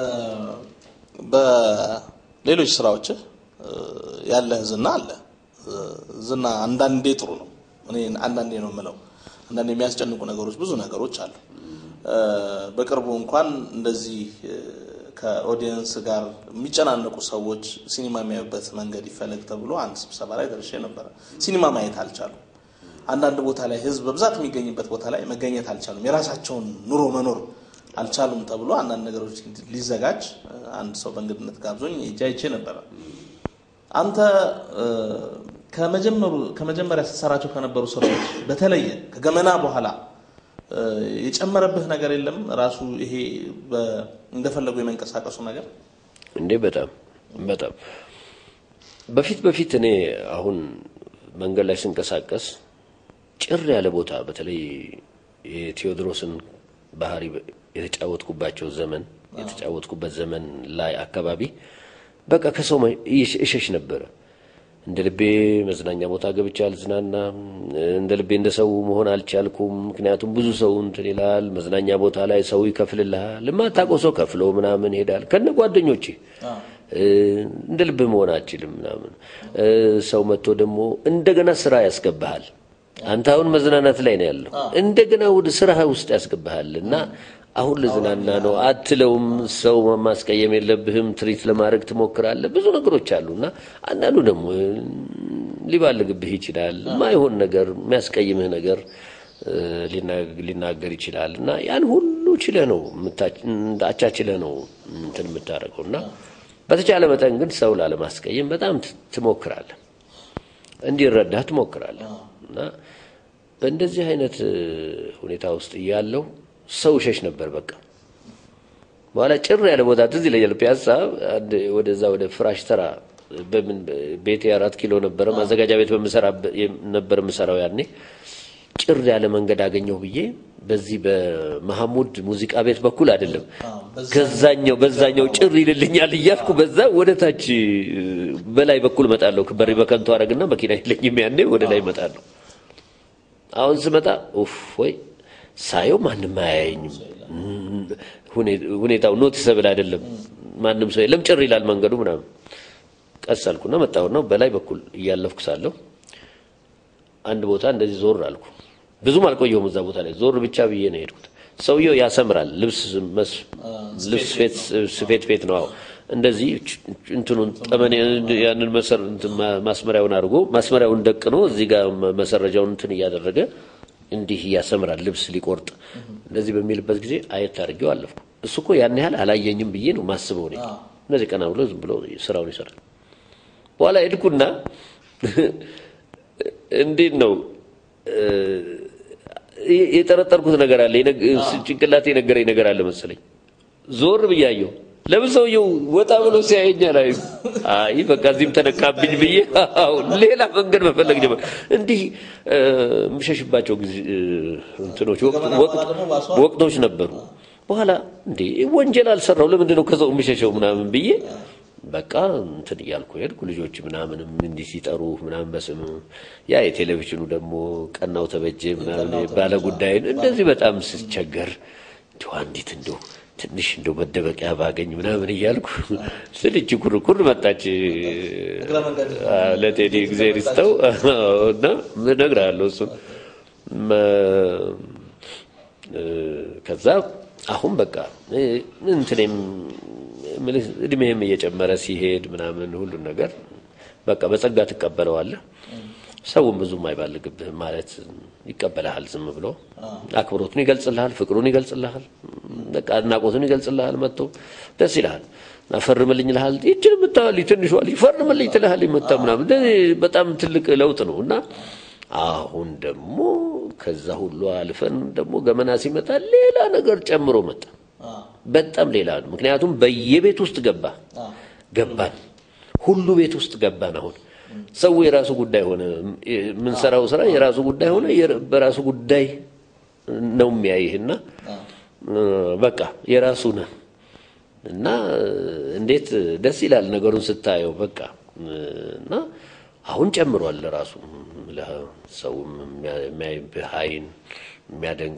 በሌሎች ስራዎች ያለህ ዝና አለ። ዝና አንዳንዴ ጥሩ ነው። እኔ አንዳንዴ ነው የምለው። አንዳንዴ የሚያስጨንቁ ነገሮች ብዙ ነገሮች አሉ። በቅርቡ እንኳን እንደዚህ ከኦዲየንስ ጋር የሚጨናነቁ ሰዎች ሲኒማ የሚያዩበት መንገድ ይፈለግ ተብሎ አንድ ስብሰባ ላይ ደርሼ ነበረ። ሲኒማ ማየት አልቻሉም። አንዳንድ ቦታ ላይ ህዝብ በብዛት የሚገኝበት ቦታ ላይ መገኘት አልቻሉም። የራሳቸውን ኑሮ መኖር አልቻሉም ተብሎ አንዳንድ ነገሮች ሊዘጋጅ አንድ ሰው በእንግድነት ጋብዞኝ ሄጄ አይቼ ነበረ። አንተ ከመጀመሩ ከመጀመሪያ ስትሰራቸው ከነበሩ ስራዎች በተለየ ከገመና በኋላ የጨመረብህ ነገር የለም? ራሱ ይሄ እንደፈለጉ የመንቀሳቀሱ ነገር እንዴ በጣም በጣም በፊት በፊት እኔ አሁን መንገድ ላይ ስንቀሳቀስ ጭር ያለ ቦታ በተለይ የቴዎድሮስን ባህሪ የተጫወትኩባቸው ዘመን የተጫወትኩበት ዘመን ላይ አካባቢ በቃ ከሰው እሸሽ ነበረ። እንደ ልቤ መዝናኛ ቦታ ገብቼ አልዝናናም። እንደ ልቤ እንደ ሰው መሆን አልቻልኩም። ምክንያቱም ብዙ ሰው እንትን ይላል። መዝናኛ ቦታ ላይ ሰው ይከፍልልሃል። የማታውቀው ሰው ከፍሎ ምናምን ይሄዳል ከነ ጓደኞቼ እንደ ልብ መሆን አልችልም ምናምን። ሰው መጥቶ ደግሞ እንደገና ስራ ያስገባሃል። አንተ አሁን መዝናናት ላይ ነው ያለው፣ እንደገና ወደ ስራ ውስጥ ያስገባሃል እና አሁን ልዝናና ነው አትለውም። ሰው ማስቀየም የለብህም። ትሪት ለማድረግ ትሞክራለህ። ብዙ ነገሮች አሉ እና አንዳንዱ ደግሞ ሊባልግብህ ይችላል። ማይሆን ነገር የሚያስቀይምህ ነገር ሊናገር ይችላል እና ያን ሁሉ ችለህ ነው አቻችለህ ነው እንትን የምታደርገው እና በተቻለ መጠን ግን ሰው ላለማስቀየም በጣም ትሞክራለህ፣ እንዲረዳህ ትሞክራለህ እና በእንደዚህ አይነት ሁኔታ ውስጥ እያለው ሰው ሸሽ ነበር። በቃ በኋላ ጭር ያለ ቦታ ትዝ ይለኛል። ፒያሳ ወደዛ ወደ ፍራሽ ተራ በምን ቤቴ አራት ኪሎ ነበረ ማዘጋጃ ቤት በምሰራ ነበር የምሰራው ያኔ ጭር ያለ መንገድ አገኘሁ ብዬ በዚህ በመሐሙድ ሙዚቃ ቤት በኩል አይደለም ከዛኛው በዛኛው ጭር ይልልኛል እያልኩ በዛ ወደ ታች በላይ በኩል እመጣለሁ። በሪ በከንቱ አረግና መኪና የለኝም ያኔ ወደ ላይ እመጣለሁ። አሁን ስመጣ ኡፍ ወይ ሳየው ማንም አያየኝም። ሁኔታው ኖቲሰብል አይደለም። ማንም ሰው የለም። ጭር ይላል መንገዱ ምናምን። ቀስ አልኩና መጣሁና በላይ በኩል እያለፍኩ ሳለሁ አንድ ቦታ እንደዚህ ዞር አልኩ። ብዙም አልቆየሁም እዛ ቦታ ላይ ዞር ብቻ ብዬ ነው የሄድኩት። ሰውየው ያሰምራል። ልብስ ልብስ ስፌት ቤት ነው። እንደዚህ እንትኑን ጠመኔ ያንን መሰር ማስመሪያውን አድርጎ ማስመሪያውን ደቅኖ እዚህ ጋር መሰረጃውን እንትን እያደረገ እንዲህ ያሰምራል። ልብስ ሊቆርጥ እንደዚህ በሚልበት ጊዜ አየት አድርጌው አለፍኩ። እሱ እኮ ያን ያህል አላየኝም ብዬ ነው ማስበው እኔ። እነዚህ ቀና ብሎ ዝም ብሎ ስራውን ይሰራል። በኋላ ሄድኩና እንዴት ነው የጠረጠርኩት ነገር አለ። ጭንቅላቴ የነገረኝ ነገር አለ መሰለኝ። ዞር ብያየሁ። ለምን ሰውየው ወጣ ብሎ ሲያየኛል? አይ አይ በቃ እዚህም ተነካብኝ ብዬ ሌላ መንገድ መፈለግ ጀመር። እንዲህ የምሸሽባቸው ጊዜ እንትኖች ወቅቶች ነበሩ። በኋላ እንዴ ወንጀል አልሰራው ለምንድን ነው ከሰው የምሸሸው ምናምን ብዬ በቃ እንትን እያልኩ ሄድኩ። ልጆች ምናምንም እንዲህ ሲጠሩ ምናምን በስም ያ የቴሌቪዥኑ ደግሞ ቀናው ተበጀ ምናምን ባለ ጉዳይን እንደዚህ በጣም ስቸገር እንዲሁ አንዲት እንደው ትንሽ እንደው መደበቂያ ባገኝ ምናምን እያልኩ ስል እጅ ኩርኩር መጣች። ለቴዲ ጊዜ ሪስተው እና እነግርሃለሁ እሱን ከዛ አሁን በቃ እንትኔም እድሜህም እየጨመረ ሲሄድ ምናምን ሁሉን ነገር በቃ በጸጋ ትቀበለዋለህ። ሰውም ብዙም አይባልግብህም ማለት ይቀበልሃል። ዝም ብሎ አክብሮቱን ይገልጽልሃል፣ ፍቅሩን ይገልጽልሃል፣ በቃ አድናቆቱን ይገልጽልሃል። መጥቶ ደስ ይልሃል እና ፈርምልኝ ልሃል ይችን የምታህል ትንሿ ልጅ ፈርምልኝ ትልሃል መታ ምናምን በጣም ትልቅ ለውጥ ነው እና አሁን ደግሞ ከዛ ሁሉ አልፈን ደግሞ ገመና ሲመጣ ሌላ ነገር ጨምሮ መጣ። በጣም ሌላ ነው። ምክንያቱም በየቤት ውስጥ ገባ ገባን፣ ሁሉ ቤት ውስጥ ገባን። አሁን ሰው የራሱ ጉዳይ ሆነ። የምንሰራው ስራ የራሱ ጉዳይ ሆነ። በራሱ ጉዳይ ነው የሚያይህና በቃ የራሱ ነህ እና እንዴት ደስ ይላል ነገሩን ስታየው በቃ እና አሁን ጨምሯል ራሱ ሰውም የሚያይብህ አይን የሚያደንቅ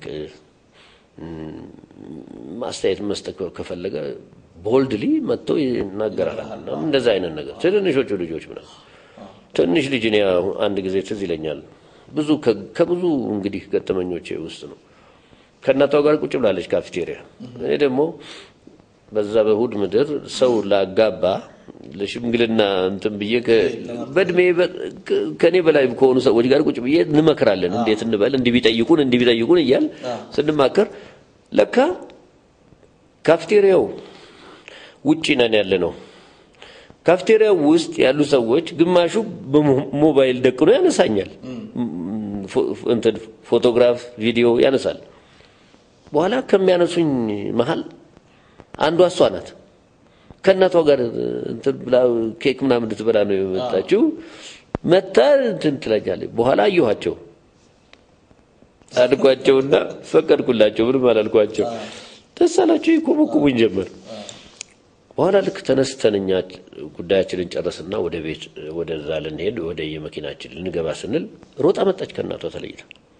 ማስተያየት መስጠት ከፈለገ ቦልድሊ መጥቶ ይናገራል። እንደዛ አይነት ነገር ትንንሾቹ ልጆች ምናምን ትንሽ ልጅ እኔ አንድ ጊዜ ትዝ ይለኛል። ብዙ ከብዙ እንግዲህ ገጠመኞቼ ውስጥ ነው። ከእናቷ ጋር ቁጭ ብላለች ካፌቴሪያ። እኔ ደግሞ በዛ በእሑድ ምድር ሰው ላጋባ ለሽምግልና እንትን ብዬ በእድሜ ከእኔ በላይ ከሆኑ ሰዎች ጋር ቁጭ ብዬ እንመክራለን። እንዴት እንበል እንዲህ ቢጠይቁን እንዲህ ቢጠይቁን እያል ስንማከር ለካ ካፍቴሪያው ውጪ ነን ያለ ነው። ካፍቴሪያው ውስጥ ያሉ ሰዎች ግማሹ በሞባይል ደቅኖ ያነሳኛል፣ እንትን ፎቶግራፍ፣ ቪዲዮ ያነሳል። በኋላ ከሚያነሱኝ መሀል አንዷ እሷ ናት። ከእናቷ ጋር እንትን ብላ ኬክ ምናምን ልትበላ ነው የመጣችው። መታ እንትን ትለኛለች። በኋላ አየኋቸው አልኳቸውና ፈቀድኩላቸው። ምንም አላልኳቸው። ደስ አላቸው። ይኮመኩሙኝ ጀመር። በኋላ ልክ ተነስተን እኛ ጉዳያችንን ጨረስና ወደ ቤት ወደዛ ልንሄድ ወደ የመኪናችን ልንገባ ስንል ሮጣ መጣች ከእናቷ ተለይታ።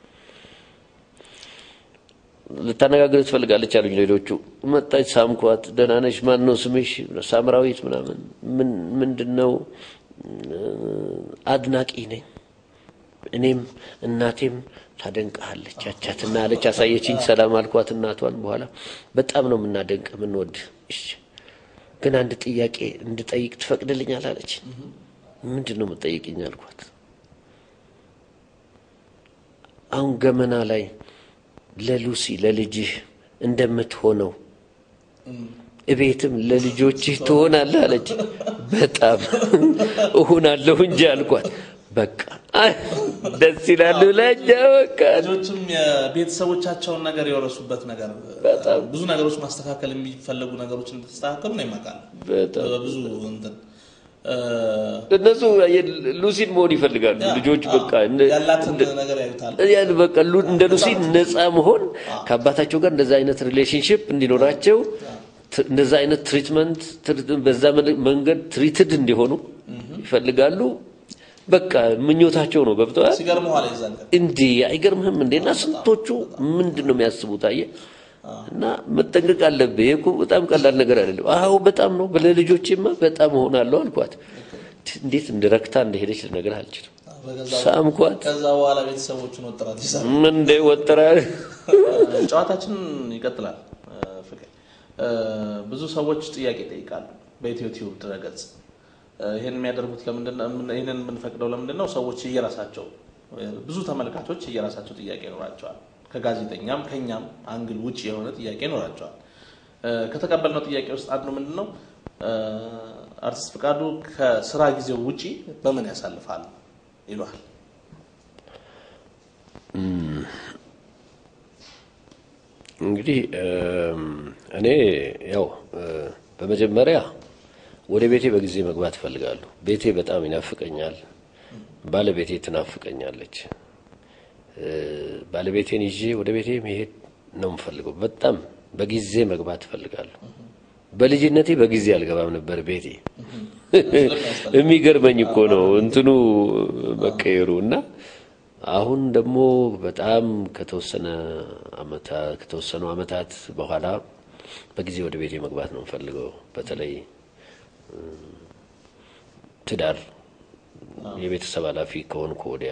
ልታነጋግር ትፈልጋለች አሉኝ ሌሎቹ። መጣች፣ ሳምኳት። ደህና ነሽ? ማን ነው ስምሽ? ሳምራዊት ምናምን። ምን ምንድን ነው? አድናቂ ነኝ እኔም እናቴም ታደንቀሃለች አቻትና አለች። አሳየችኝ። ሰላም አልኳት እናቷን። በኋላ በጣም ነው የምናደንቅ የምንወድ። እሺ ግን አንድ ጥያቄ እንድጠይቅ ትፈቅድልኛል አለች። ምንድን ነው የምትጠይቅኝ አልኳት። አሁን ገመና ላይ ለሉሲ ለልጅህ እንደምትሆነው እቤትም ለልጆችህ ትሆናለህ አለች። በጣም እሆናለሁ እንጂ አልኳት። በቃ ደስ ይላሉ ለእኛ በቃ ልጆችም የቤተሰቦቻቸውን ነገር የወረሱበት ነገር በጣም ብዙ ነገሮች ማስተካከል የሚፈለጉ ነገሮች እንደተስተካከሉ ነው ይመቃል በጣም በብዙ እንትን እነሱ ሉሲን መሆን ይፈልጋሉ ልጆች በቃ እንደ- ያላትን እንደ- ነገር ያዩታል። ያን በቃ ሉ- እንደ ሉሲ ነፃ መሆን ከአባታቸው ጋር እንደዛ አይነት ሪሌሽንሽፕ እንዲኖራቸው ት- እንደዛ አይነት ትሪትመንት ትር- በዛ መን- መንገድ ትሪትድ እንዲሆኑ ይፈልጋሉ። በቃ ምኞታቸው ነው። ገብተዋል። ሲገርም ኋላ የዛን ቀን እንዲህ አይገርምህም እንዴ? እና ስንቶቹ ምንድን ነው የሚያስቡት? አየህ፣ እና መጠንቀቅ አለብህ። ይሄ እኮ በጣም ቀላል ነገር አይደለም። አዎ በጣም ነው። ለልጆቼማ በጣም እሆናለሁ አልኳት። እንዴት እንደረክታ እንደሄደች ልነግርህ አልችልም። በገዛ ሳምኳት። ከዛ በኋላ ቤተሰቦቹን ወጥራት ይሰራል። ምን እንደ ወጠራ ጨዋታችን ይቀጥላል። ፍቅር ብዙ ሰዎች ጥያቄ ይጠይቃሉ በኢትዮ ቲዩብ ድረገጽ። ይህን የሚያደርጉት ለምንድን ነው? ይህንን የምንፈቅደው ለምንድን ነው? ሰዎች እየራሳቸው ብዙ ተመልካቾች እየራሳቸው ጥያቄ ይኖራቸዋል። ከጋዜጠኛም ከኛም አንግል ውጭ የሆነ ጥያቄ ይኖራቸዋል። ከተቀበልነው ጥያቄ ውስጥ አንዱ ምንድን ነው? አርቲስት ፍቃዱ ከስራ ጊዜው ውጪ በምን ያሳልፋል ይሏል። እንግዲህ እኔ ያው በመጀመሪያ ወደ ቤቴ በጊዜ መግባት እፈልጋለሁ። ቤቴ በጣም ይናፍቀኛል። ባለቤቴ ትናፍቀኛለች። ባለቤቴን ይዤ ወደ ቤቴ መሄድ ነው የምፈልገው። በጣም በጊዜ መግባት እፈልጋለሁ። በልጅነቴ በጊዜ አልገባም ነበር ቤቴ። የሚገርመኝ እኮ ነው እንትኑ መቀየሩ እና አሁን ደግሞ በጣም ከተወሰነ አመታ ከተወሰኑ አመታት በኋላ በጊዜ ወደ ቤቴ መግባት ነው የምፈልገው። በተለይ ትዳር የቤተሰብ ኃላፊ ከሆንኩ ወዲያ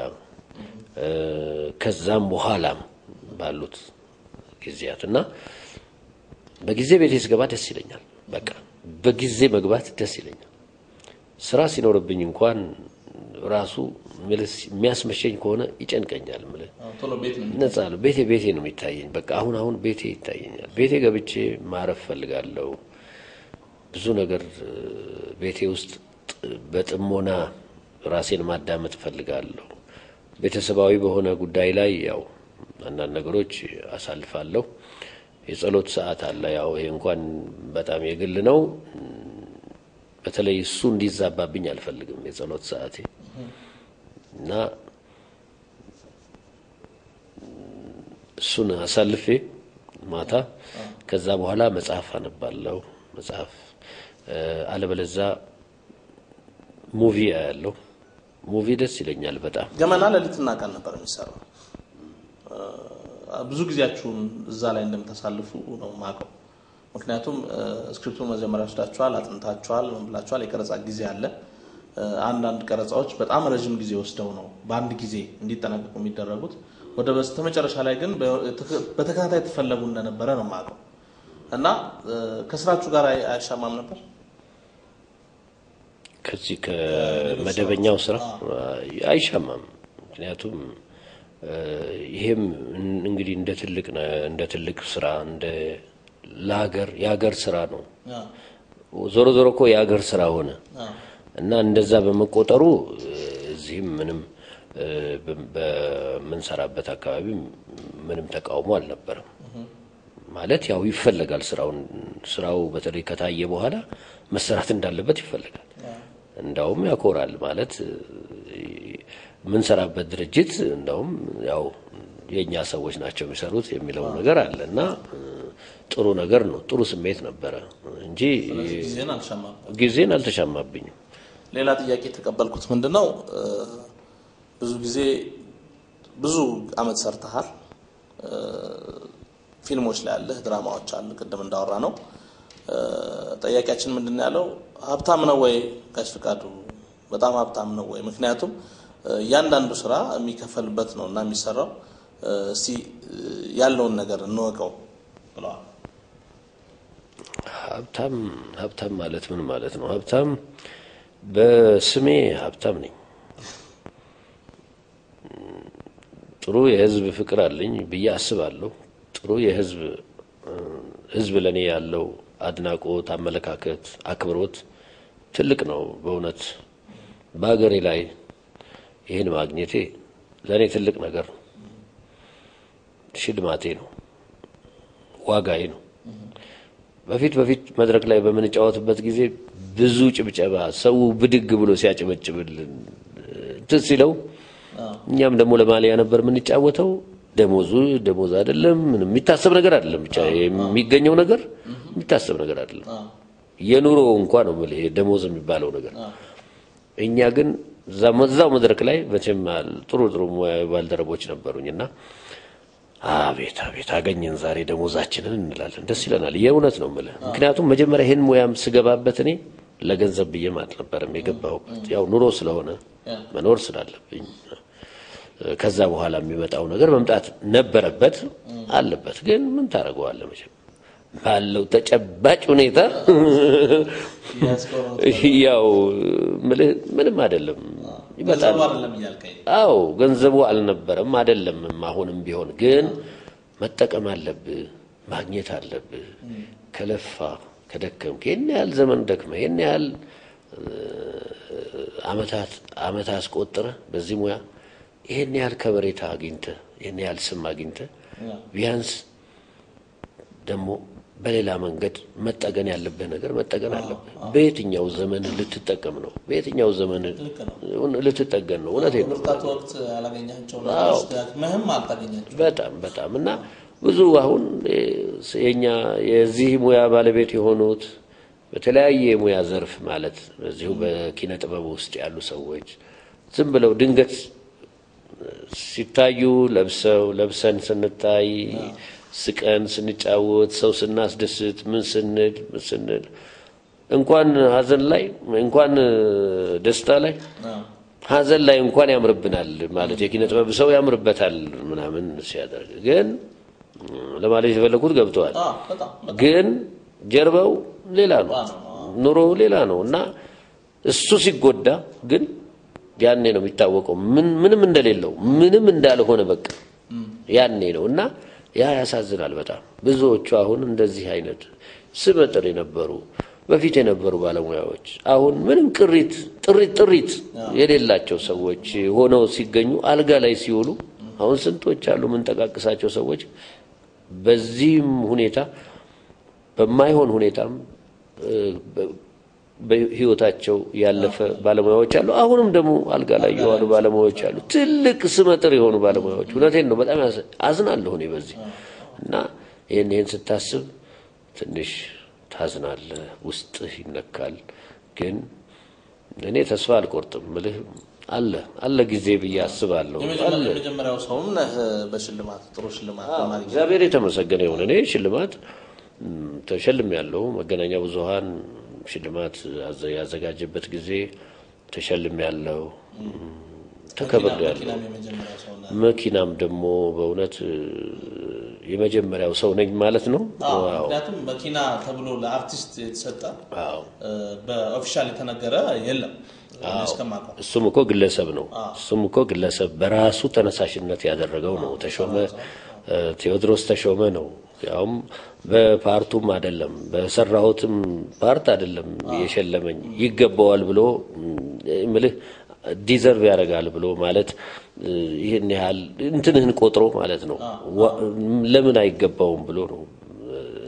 ከዛም በኋላም ባሉት ጊዜያት እና በጊዜ ቤቴ ስገባ ደስ ይለኛል። በቃ በጊዜ መግባት ደስ ይለኛል። ስራ ሲኖርብኝ እንኳን ራሱ የሚያስመሸኝ ከሆነ ይጨንቀኛል። ምልህ ቶሎ ቤት ነው ነጻ ነው። ቤቴ ቤቴ ነው የሚታየኝ። በቃ አሁን አሁን ቤቴ ይታየኛል። ቤቴ ገብቼ ማረፍ ፈልጋለሁ። ብዙ ነገር ቤቴ ውስጥ በጥሞና ራሴን ማዳመጥ ፈልጋለሁ። ቤተሰባዊ በሆነ ጉዳይ ላይ ያው አንዳንድ ነገሮች አሳልፋለሁ። የጸሎት ሰዓት አለ። ያው ይሄ እንኳን በጣም የግል ነው። በተለይ እሱ እንዲዛባብኝ አልፈልግም የጸሎት ሰዓቴ እና እሱን አሳልፌ ማታ ከዛ በኋላ መጽሐፍ አነባለሁ። መጽሐፍ አለበለዛ ሙቪ አያለሁ። ሙቪ ደስ ይለኛል በጣም። ገመና ሌሊትና ቀን ነበር የሚሰራው። ብዙ ጊዜያችሁን እዛ ላይ እንደምታሳልፉ ነው የማውቀው። ምክንያቱም ስክሪፕቱን መጀመሪያ ወስዳችኋል፣ አጥንታችኋል፣ ምን ብላችኋል። የቀረጻ ጊዜ አለ። አንዳንድ ቀረጻዎች በጣም ረዥም ጊዜ ወስደው ነው በአንድ ጊዜ እንዲጠናቀቁ የሚደረጉት። ወደ በስተመጨረሻ ላይ ግን በተከታታይ ትፈለጉ እንደነበረ ነው የማውቀው እና ከስራችሁ ጋር አያሻማም ነበር? ከዚህ ከመደበኛው ስራ አይሻማም። ምክንያቱም ይሄም እንግዲህ እንደ ትልቅ እንደ ትልቅ ስራ እንደ ለሀገር የሀገር ስራ ነው። ዞሮ ዞሮ እኮ የሀገር ስራ ሆነ እና እንደዛ በመቆጠሩ እዚህም ምንም በምንሰራበት አካባቢ ምንም ተቃውሞ አልነበረም። ማለት ያው ይፈለጋል። ስራውን ስራው በተለይ ከታየ በኋላ መሰራት እንዳለበት ይፈለጋል። እንዳውም ያኮራል ማለት የምንሰራበት ድርጅት እንዳውም ያው የእኛ ሰዎች ናቸው የሚሰሩት የሚለው ነገር አለ እና ጥሩ ነገር ነው። ጥሩ ስሜት ነበረ እንጂ ጊዜን አልሻማም። ጊዜን አልተሻማብኝም። ሌላ ጥያቄ የተቀበልኩት ምንድን ነው፣ ብዙ ጊዜ ብዙ አመት ሰርተሃል፣ ፊልሞች ላይ ያለህ ድራማዎች አሉ፣ ቅድም እንዳወራ ነው። ጠያቂያችን ምንድን ነው ያለው? ሀብታም ነው ወይ ጋሽ ፍቃዱ? በጣም ሀብታም ነው ወይ? ምክንያቱም እያንዳንዱ ስራ የሚከፈልበት ነው እና የሚሰራው እስቲ ያለውን ነገር እንወቀው ብለዋል። ሀብታም ሀብታም ማለት ምን ማለት ነው? ሀብታም በስሜ ሀብታም ነኝ። ጥሩ የህዝብ ፍቅር አለኝ ብዬ አስባለሁ። ጥሩ የህዝብ ህዝብ ለእኔ ያለው አድናቆት፣ አመለካከት፣ አክብሮት ትልቅ ነው። በእውነት በሀገሬ ላይ ይህን ማግኘቴ ለእኔ ትልቅ ነገር ነው። ሽልማቴ ነው፣ ዋጋዬ ነው። በፊት በፊት መድረክ ላይ በምንጫወትበት ጊዜ ብዙ ጭብጨባ፣ ሰው ብድግ ብሎ ሲያጨበጭብልን እንትን ሲለው እኛም ደግሞ ለማሊያ ነበር የምንጫወተው። ደሞዙ ደሞዝ አይደለም፣ ምንም የሚታሰብ ነገር አይደለም። ብቻ የሚገኘው ነገር የሚታሰብ ነገር አይደለም። የኑሮ እንኳን ነው የምልህ ደሞዝ የሚባለው ነገር። እኛ ግን እዛው መድረክ ላይ መቼም ጥሩ ጥሩ ባልደረቦች ነበሩኝ እና አቤት አቤት አገኘን ዛሬ ደሞዛችንን እንላለን። ደስ ይለናል። የእውነት ነው የምልህ። ምክንያቱም መጀመሪያ ይህን ሙያም ስገባበት እኔ ለገንዘብ ብዬም አልነበረም የገባሁበት፣ ያው ኑሮ ስለሆነ መኖር ስላለብኝ ከዛ በኋላ የሚመጣው ነገር መምጣት ነበረበት አለበት። ግን ምን ታደርገዋለህ መቼም ባለው ተጨባጭ ሁኔታ ያው ምልህ ምንም አይደለም ይመጣል። አዎ ገንዘቡ አልነበረም አይደለምም። አሁንም ቢሆን ግን መጠቀም አለብህ፣ ማግኘት አለብህ። ከለፋ ከደከምክ ይህን ያህል ዘመን ደክመህ ይህን ያህል አመታት አመት አስቆጥረህ በዚህ ሙያ ይህን ያህል ከበሬታ አግኝተህ ይህን ያህል ስም አግኝተህ ቢያንስ ደግሞ በሌላ መንገድ መጠገን ያለብህ ነገር መጠገን አለብህ። በየትኛው ዘመን ልትጠቀም ነው? በየትኛው ዘመን ልትጠገን ነው? እውነቴን ነው። ወቅት ወቅት ያላገኛቸው ነገሮች ደክመህም አልታገኛቸው በጣም በጣም እና ብዙ አሁን የኛ የዚህ ሙያ ባለቤት የሆኑት በተለያየ የሙያ ዘርፍ ማለት በዚሁ በኪነ ጥበብ ውስጥ ያሉ ሰዎች ዝም ብለው ድንገት ሲታዩ ለብሰው ለብሰን ስንታይ ስቀን ስንጫወት ሰው ስናስደስት ምን ስንል ምን ስንል እንኳን ሀዘን ላይ እንኳን ደስታ ላይ ሀዘን ላይ እንኳን ያምርብናል ማለት የኪነ ጥበብ ሰው ያምርበታል ምናምን ሲያደርግ ግን ለማለት የፈለኩት ገብተዋል። ግን ጀርባው ሌላ ነው፣ ኑሮ ሌላ ነው እና እሱ ሲጎዳ ግን ያኔ ነው የሚታወቀው ምንም እንደሌለው ምንም እንዳልሆነ በቃ ያኔ ነው እና ያ ያሳዝናል በጣም ብዙዎቹ አሁን እንደዚህ አይነት ስመጥር የነበሩ በፊት የነበሩ ባለሙያዎች አሁን ምንም ቅሪት ጥሪት ጥሪት የሌላቸው ሰዎች ሆነው ሲገኙ አልጋ ላይ ሲውሉ አሁን ስንቶች አሉ የምንጠቃቅሳቸው ሰዎች በዚህም ሁኔታ በማይሆን ሁኔታም በህይወታቸው ያለፈ ባለሙያዎች አሉ። አሁንም ደግሞ አልጋ ላይ የዋሉ ባለሙያዎች አሉ። ትልቅ ስመጥር የሆኑ ባለሙያዎች። እውነቴን ነው። በጣም አዝናለሁ እኔ በዚህ እና ይህን ይህን ስታስብ ትንሽ ታዝናለህ፣ ውስጥህ ይነካል። ግን እኔ ተስፋ አልቆርጥም ምልህ አለ አለ ጊዜ ብዬ አስባለሁ። አለ የመጀመሪያው ሰውም ነህ በሽልማት ጥሩ ሽልማት በማግኘት እግዚአብሔር የተመሰገነ ይሁን። እኔ ሽልማት ተሸልም ያለው መገናኛ ብዙኃን ሽልማት ያዘጋጀበት ጊዜ ተሸልም ያለው ተከብር ያለው መኪናም የመጀመሪያው ሰው ነህ። መኪናም ደግሞ በእውነት የመጀመሪያው ሰው ነኝ ማለት ነው። አዎ፣ ዋው። ምክንያቱም መኪና ተብሎ ለአርቲስት የተሰጠ አዎ። በኦፊሻል የተነገረ የለም እኔ እስከማውቀው። እሱም እኮ ግለሰብ ነው። እሱም እኮ ግለሰብ በራሱ ተነሳሽነት ያደረገው ነው። ተሾመ እ፣ ቴዎድሮስ ተሾመ ነው። ያውም በፓርቱም አይደለም በሰራሁትም ፓርት አይደለም የሸለመኝ ይገባዋል ብሎ እ፣ ምልህ ዲዘርቭ ያደርጋል ብሎ ማለት እ፣ ይህን ያህል እንትንህን ቆጥሮ ማለት ነው። ዋ- ለምን አይገባውም ብሎ ነው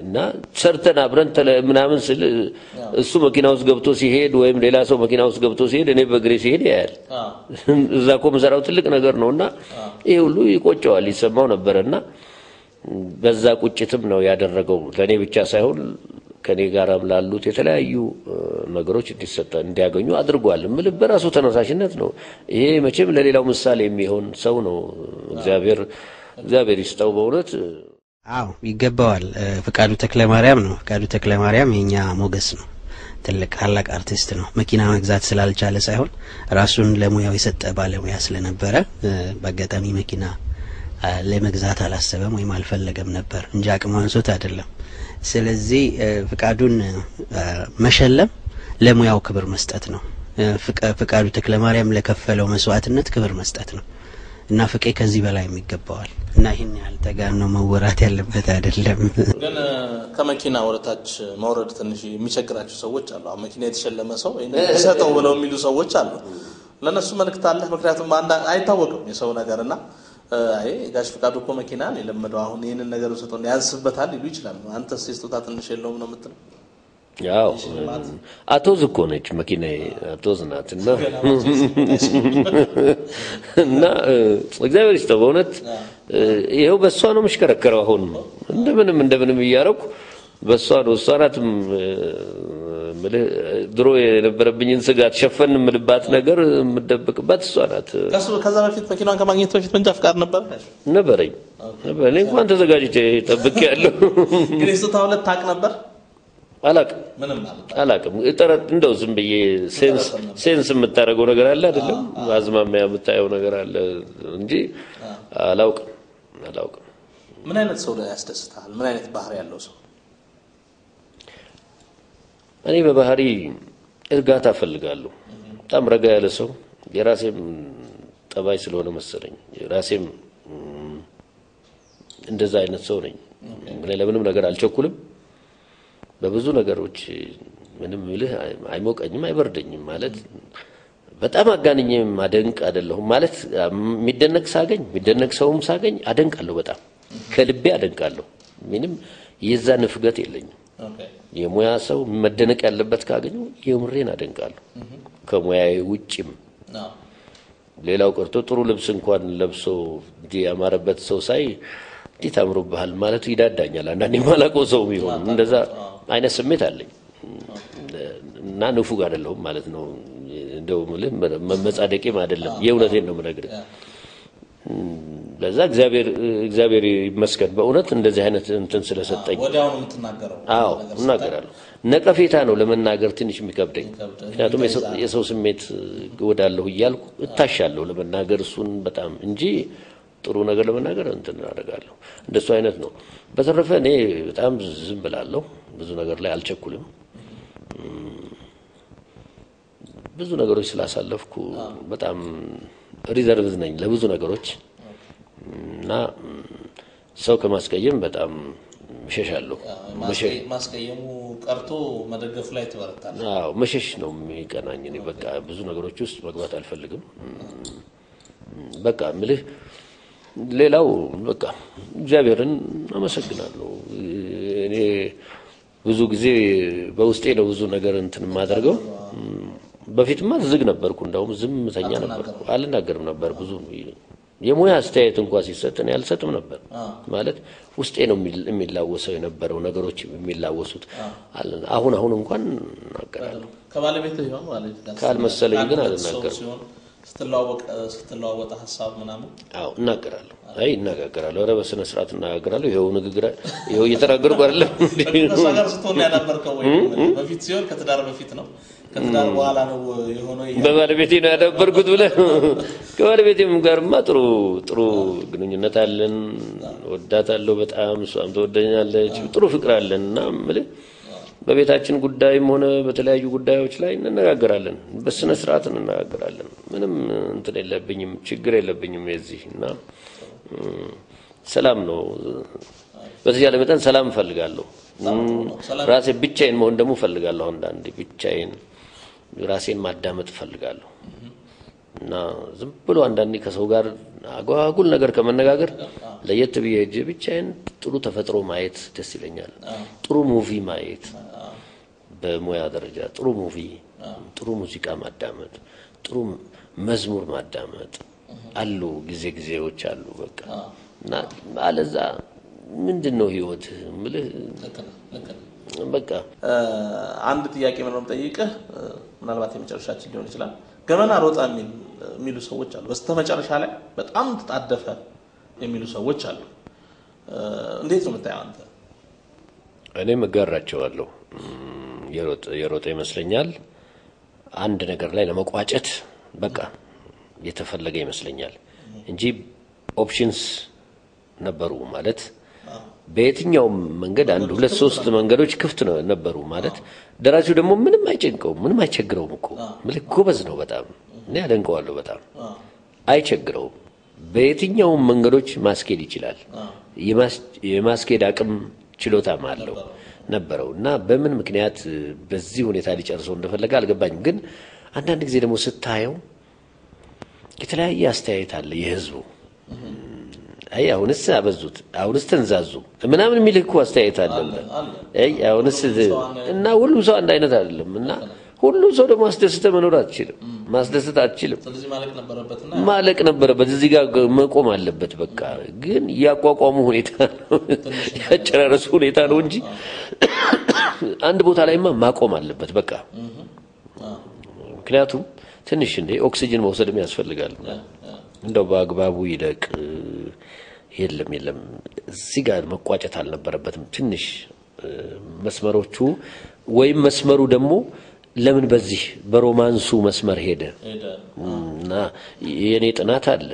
እና ሰርተን አብረን ተለ- ምናምን ስል እሱ መኪና ውስጥ ገብቶ ሲሄድ ወይም ሌላ ሰው መኪና ውስጥ ገብቶ ሲሄድ እኔ በእግሬ ሲሄድ ያያል። እዛ እኮ የምሰራው ትልቅ ነገር ነው እና ይህ ሁሉ ይቆጨዋል፣ ይሰማው ነበረ እና በዛ ቁጭትም ነው ያደረገው ለእኔ ብቻ ሳይሆን ከኔ ጋራም ላሉት የተለያዩ እ፣ ነገሮች እንዲሰጠ እንዲያገኙ አድርጓል። ምል በራሱ ተነሳሽነት ነው። ይሄ መቼም ለሌላው ምሳሌ የሚሆን ሰው ነው። እግዚአብሔር እግዚአብሔር ይስጠው በእውነት አዎ ይገባዋል። እ፣ ፍቃዱ ተክለ ማርያም ነው። ፍቃዱ ተክለ ማርያም የኛ ሞገስ ነው። ትልቅ ታላቅ አርቲስት ነው። መኪና መግዛት ስላልቻለ ሳይሆን ራሱን ለሙያው የሰጠ ባለሙያ ስለነበረ እ፣ በአጋጣሚ መኪና አ፣ ለመግዛት አላሰበም ወይም አልፈለገም ነበር እንጂ አቅሙ አንሶት አይደለም። ስለዚህ እ፣ ፍቃዱን እ፣ መሸለም ለሙያው ክብር መስጠት ነው። እ፣ ፍቃ- ፍቃዱ ተክለ ማርያም ለከፈለው መስዋዕትነት ክብር መስጠት ነው እና ፍቄ ከዚህ በላይ ይገባዋል እና ይህን ያህል ተጋን ነው መወራት ያለበት አይደለም። ግን እ፣ ከመኪና ወደታች መውረድ ትንሽ የሚቸግራቸው ሰዎች አሉ። አሁን መኪና የተሸለመ ሰው ይሄንን ሰጠው ብለው የሚሉ ሰዎች አሉ። ለእነሱ መልእክት አለ። ምክንያቱም አንዳ አይታወቅም የሰው ነገር እና እ፣ አይ ጋሽ ፍቃዱ እኮ መኪና ነው የለመደው አሁን ይህንን ነገር ሰጠው ያንስበታል ሊሉ ይችላሉ። አንተስ የስጦታ ትንሽ የለውም ነው የምትለው? ያው አቶዝ እኮ ነች መኪናዬ፣ አቶዝ ናት እና እና እ፣ እግዚአብሔር ይስጠው በእውነት እ፣ ይኸው በእሷ ነው የምሽከረከረው። አሁን እንደምንም እንደምንም እያረኩ በእሷ ነው እሷ ናትም እ፣ ምልህ ድሮ የነበረብኝን ስጋት ሸፈን የምልባት ነገር የምደብቅባት እሷ ናት። ከሱ ከዛ በፊት መኪናን ከማግኘት በፊት መንጃ ፍቃድ ነበር ነበረኝ ነበር። እኔ እንኳን ተዘጋጅቼ ጠብቄ ያለሁ ግን የስጦታ ሁለት ታውቅ ነበር አላቅም ምንም ማለት አላቅም ጥረት እንደው ዝም ብዬ ሴንስ ሴንስ የምታደርገው ነገር አለ አይደለም፣ አዝማሚያ የምታየው ነገር አለ እንጂ አላውቅም አላውቅም። ምን አይነት ሰው ላይ ያስደስታል? ምን አይነት ባህሪ ያለው ሰው? እኔ በባህሪ እርጋታ እፈልጋለሁ። በጣም ረጋ ያለ ሰው የራሴም ጠባይ ስለሆነ መሰለኝ የራሴም ም፣ እንደዛ አይነት ሰው ነኝ። እኔ ለምንም ነገር አልቸኩልም። በብዙ ነገሮች ምንም ምልህ አይሞቀኝም፣ አይበርደኝም ማለት በጣም አጋንኜ ማደንቅ አይደለሁም ማለት የሚደነቅ ሳገኝ የሚደነቅ ሰውም ሳገኝ አደንቃለሁ። በጣም ከልቤ አደንቃለሁ። ምንም የዛ ንፍገት የለኝም። የሙያ ሰው መደነቅ ያለበት ካገኘው የምሬን አደንቃለሁ። ከሙያዬ ውጭም ሌላው ቀርቶ ጥሩ ልብስ እንኳን ለብሶ እንዲህ ያማረበት ሰው ሳይ እንዴት አምሮብሃል ማለቱ ይዳዳኛል። አንዳንዴ የማላውቀው ሰው ቢሆን እንደዛ አይነት ስሜት አለኝ እና ንፉግ አይደለሁም ማለት ነው። እንደው የምልህ መመጻደቄም አይደለም፣ የእውነቴን ነው የምነግርህ። ለዛ እግዚአብሔር እግዚአብሔር ይመስገን በእውነት እንደዚህ አይነት እንትን ስለሰጠኝ። ወዲያውኑ የምትናገረው አዎ እናገራለሁ። ነቀፌታ ነው ለመናገር ትንሽ የሚከብደኝ፣ ምክንያቱም የሰው- የሰው ስሜት እወዳለሁ እያልኩ እታሻለሁ ለመናገር እሱን በጣም እንጂ ጥሩ ነገር ለመናገር እንትን አደርጋለሁ። እንደሱ አይነት ነው። በተረፈ እኔ በጣም ዝም ብላለሁ። ብዙ ነገር ላይ አልቸኩልም። ብዙ ነገሮች ስላሳለፍኩ በጣም ሪዘርቭ ነኝ ለብዙ ነገሮች እና ሰው ከማስቀየም በጣም እሸሻለሁ። ማስቀ- ማስቀየሙ ቀርቶ መደገፉ ላይ ትበረታል። አዎ መሸሽ ነው የሚቀናኝ። እኔ በቃ ብዙ ነገሮች ውስጥ መግባት አልፈልግም። በቃ ምልህ ሌላው በቃ እግዚአብሔርን አመሰግናለሁ። እኔ ብዙ ጊዜ በውስጤ ነው ብዙ ነገር እንትን የማደርገው። በፊትማ ዝግ ነበርኩ፣ እንደውም ዝምተኛ ነበርኩ፣ አልናገርም ነበር ብዙ የሙያ አስተያየት እንኳ ሲሰጥ እኔ አልሰጥም ነበር። ማለት ውስጤ ነው የሚል- የሚላወሰው የነበረው ነገሮች የሚላወሱት። አለ- አሁን አሁን እንኳን እናገራለሁ። ከባለቤት ይሆን ባለቤት ጋር ካልመሰለኝ ግን አንድ ሰው አልናገርም። ሲሆን ስትለዋወቅ ስትለዋወጠ ሀሳብ ምናምን አዎ እናገራለሁ። አይ እናገራለሁ። ኧረ በስነ ስርዓት እናገራለሁ። ይኸው ንግግር ይኸው እየተናገርኩ አይደለም እንዴ? ከእሷ ጋር ስትሆን ያዳበርከው ወይ በፊት ሲሆን ከትዳር በፊት ነው ከትዳር በኋላ ነው የሆነው ይሄ በባለቤቴ ነው ያዳበርኩት ብለህ ከባለቤቴም ጋርማ ጥሩ ጥሩ ግንኙነት አለን። ወዳታለሁ በጣም እሷም ትወደኛለች። ጥሩ ፍቅር አለን እና የምልህ በቤታችን ጉዳይም ሆነ በተለያዩ ጉዳዮች ላይ እንነጋገራለን። በስነ ስርዓት እንነጋገራለን። ምንም እንትን የለብኝም፣ ችግር የለብኝም የዚህ እና እም፣ ሰላም ነው። በተቻለ መጠን ሰላም እፈልጋለሁ። እም፣ ራሴ ብቻዬን መሆን ደግሞ እፈልጋለሁ። አንዳንዴ ብቻዬን ራሴን ማዳመጥ እፈልጋለሁ። እና ዝም ብሎ አንዳንዴ ከሰው ጋር አጓጉል ነገር ከመነጋገር ለየት ብዬ ሄጄ ብቻዬን ጥሩ ተፈጥሮ ማየት ደስ ይለኛል። ጥሩ ሙቪ ማየት በሙያ ደረጃ ጥሩ ሙቪ፣ ጥሩ ሙዚቃ ማዳመጥ፣ ጥሩ መዝሙር ማዳመጥ አሉ። ጊዜ ጊዜዎች አሉ በቃ እና አለዛ ምንድን ነው ህይወት ምልህ ልክ ነህ፣ ልክ ነህ። በቃ አንድ ጥያቄ ምንም ጠይቅህ ምናልባት የመጨረሻችን ሊሆን ይችላል። ገመና ሮጣ የሚል የሚሉ ሰዎች አሉ። በስተመጨረሻ ላይ በጣም ተጣደፈ የሚሉ ሰዎች አሉ። እንዴት ነው የምታየው አንተ? እኔም እጋራቸዋለሁ። የሮጠ የሮጠ ይመስለኛል አንድ ነገር ላይ ለመቋጨት በቃ የተፈለገ ይመስለኛል እንጂ ኦፕሽንስ ነበሩ ማለት በየትኛውም መንገድ አንድ ሁለት ሶስት መንገዶች ክፍት ነው ነበሩ ማለት ደራሲው ደግሞ ምንም አይጨንቀውም፣ ምንም አይቸግረውም እኮ ምልክ ጎበዝ ነው በጣም እኔ ያደንቀዋለሁ በጣም አይቸግረውም። በየትኛውም መንገዶች ማስኬድ ይችላል። የማስኬድ አቅም ችሎታም አለው ነበረው እና በምን ምክንያት በዚህ ሁኔታ ሊጨርሰው እንደፈለገ አልገባኝም። ግን አንዳንድ ጊዜ ደግሞ ስታየው የተለያየ አስተያየት አለ የህዝቡ አይ አሁንስ አበዙት፣ አሁንስ ተንዛዙ ምናምን የሚልህ እኮ አስተያየት አለ። አይ አሁንስ እና ሁሉም ሰው አንድ አይነት አይደለም እና ሁሉም ሰው ደግሞ አስደስተህ መኖር አትችልም፣ ማስደሰት አትችልም። ስለዚህ ማለቅ ነበረበትና ማለቅ ነበረበት፣ እዚህ ጋር መቆም አለበት። በቃ ግን ያቋቋሙ ሁኔታ ነው ያጨራረሱ ሁኔታ ነው እንጂ አንድ ቦታ ላይማ ማቆም አለበት በቃ። ምክንያቱም ትንሽ እንደ ኦክሲጅን መውሰድም ያስፈልጋል። እንደው በአግባቡ ይለቅ። የለም የለም፣ እዚህ ጋር መቋጨት አልነበረበትም። ትንሽ መስመሮቹ ወይም መስመሩ ደግሞ ለምን በዚህ በሮማንሱ መስመር ሄደ እና የእኔ ጥናት አለ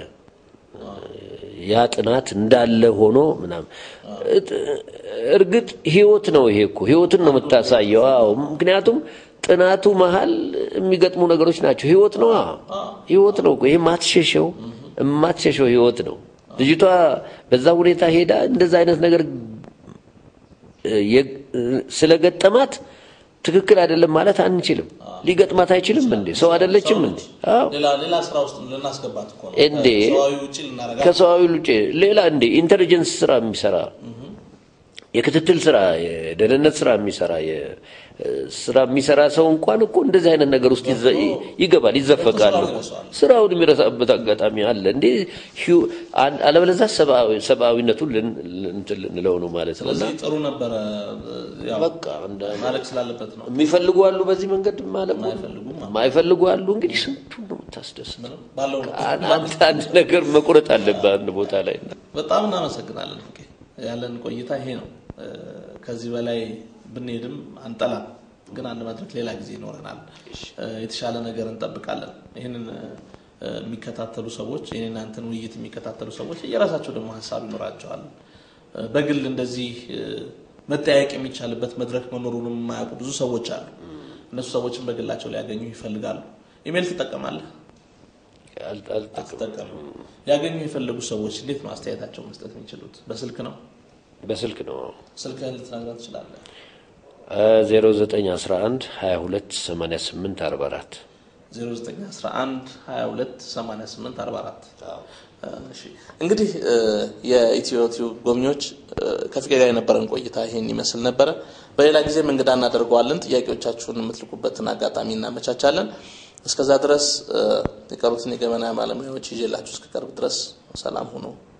ያ ጥናት እንዳለ ሆኖ ምናምን እርግጥ ህይወት ነው። ይሄ እኮ ህይወትን ነው የምታሳየው። አዎ ምክንያቱም ጥናቱ መሀል የሚገጥሙ ነገሮች ናቸው። ህይወት ነው ህይወት ነው። ይሄ ማትሸሸው የማትሸሸው ህይወት ነው። ልጅቷ በዛ ሁኔታ ሄዳ እንደዛ አይነት ነገር ስለገጠማት ትክክል አይደለም ማለት አንችልም። ሊገጥማት አይችልም እንዴ? ሰው አይደለችም እንዴ? አዎ ሌላ ሌላ ስራ ውስጥ ልናስገባት እኮ ነው። እንዴ ከሰዋዊ ውጭ ልናረጋት ከሰዋዊ ውጭ ሌላ እንዴ ኢንተሊጀንስ ስራ የሚሰራ የክትትል ስራ የደህንነት ስራ የሚሰራ ስራ የሚሰራ ሰው እንኳን እኮ እንደዚህ አይነት ነገር ውስጥ ይዘ- ይገባል፣ ይዘፈቃል። ስራውን ይረሳዋል። ስራውን የሚረሳበት አጋጣሚ አለ እንዴ። ሂው- አለ- አለበለዚያ ሰብአዊ- ሰብአዊነቱን ልን- እንትን ልንለው ነው ማለት ነው። እና ስለዚህ ጥሩ ነበረ። ያው በቃ እንደ ማለቅ ስላለበት ነው። የሚፈልጉ አሉ፣ በዚህ መንገድ ማለት ነው። የማይፈልጉም አሉ። የማይፈልጉ አሉ። እንግዲህ ስንቱን ነው የምታስደስት? ምንም ባለው ነው። አንድ አንድ ነገር መቁረጥ አለብህ አንድ ቦታ ላይ በጣም እናመሰግናለን። ፍቄ ያለን ቆይታ ይሄ ነው። እ፣ ከዚህ በላይ ብንሄድም አንጠላም፣ ግን አንድ መድረክ ሌላ ጊዜ ይኖረናል። እ፣ የተሻለ ነገር እንጠብቃለን። ይህንን እ፣ የሚከታተሉ ሰዎች ይህን እናንተን ውይይት የሚከታተሉ ሰዎች የራሳቸው ደግሞ ሀሳብ ይኖራቸዋል። እ፣ በግል እንደዚህ እ፣ መጠያየቅ የሚቻልበት መድረክ መኖሩንም የማያውቁ ብዙ ሰዎች አሉ። እነሱ ሰዎችን በግላቸው ሊያገኙ ይፈልጋሉ። ኢሜል ትጠቀማለህ? አል- አልጠቅም አትጠቀምም። ሊያገኙ የፈለጉ ሰዎች እንዴት ነው አስተያየታቸው መስጠት የሚችሉት? በስልክ ነው። በስልክ ነው ስልክህን ልትነግረን ትችላለህ? 0911 22 88 44 0911 22 88 44 እሺ እንግዲህ እ፣ የኢትዮ ቲዩብ ጎብኚዎች እ፣ ከፍቄ ጋር የነበረን ቆይታ ይሄን ይመስል ነበረ። በሌላ ጊዜም እንግዳ እናደርገዋለን። ጥያቄዎቻችሁን የምትልኩበትን አጋጣሚ እናመቻቻለን። እስከዛ ድረስ እ፣ የቀሩትን የገበና ባለሙያዎች ይዤላችሁ እስከቀርብ ድረስ ሰላም ሁኑ።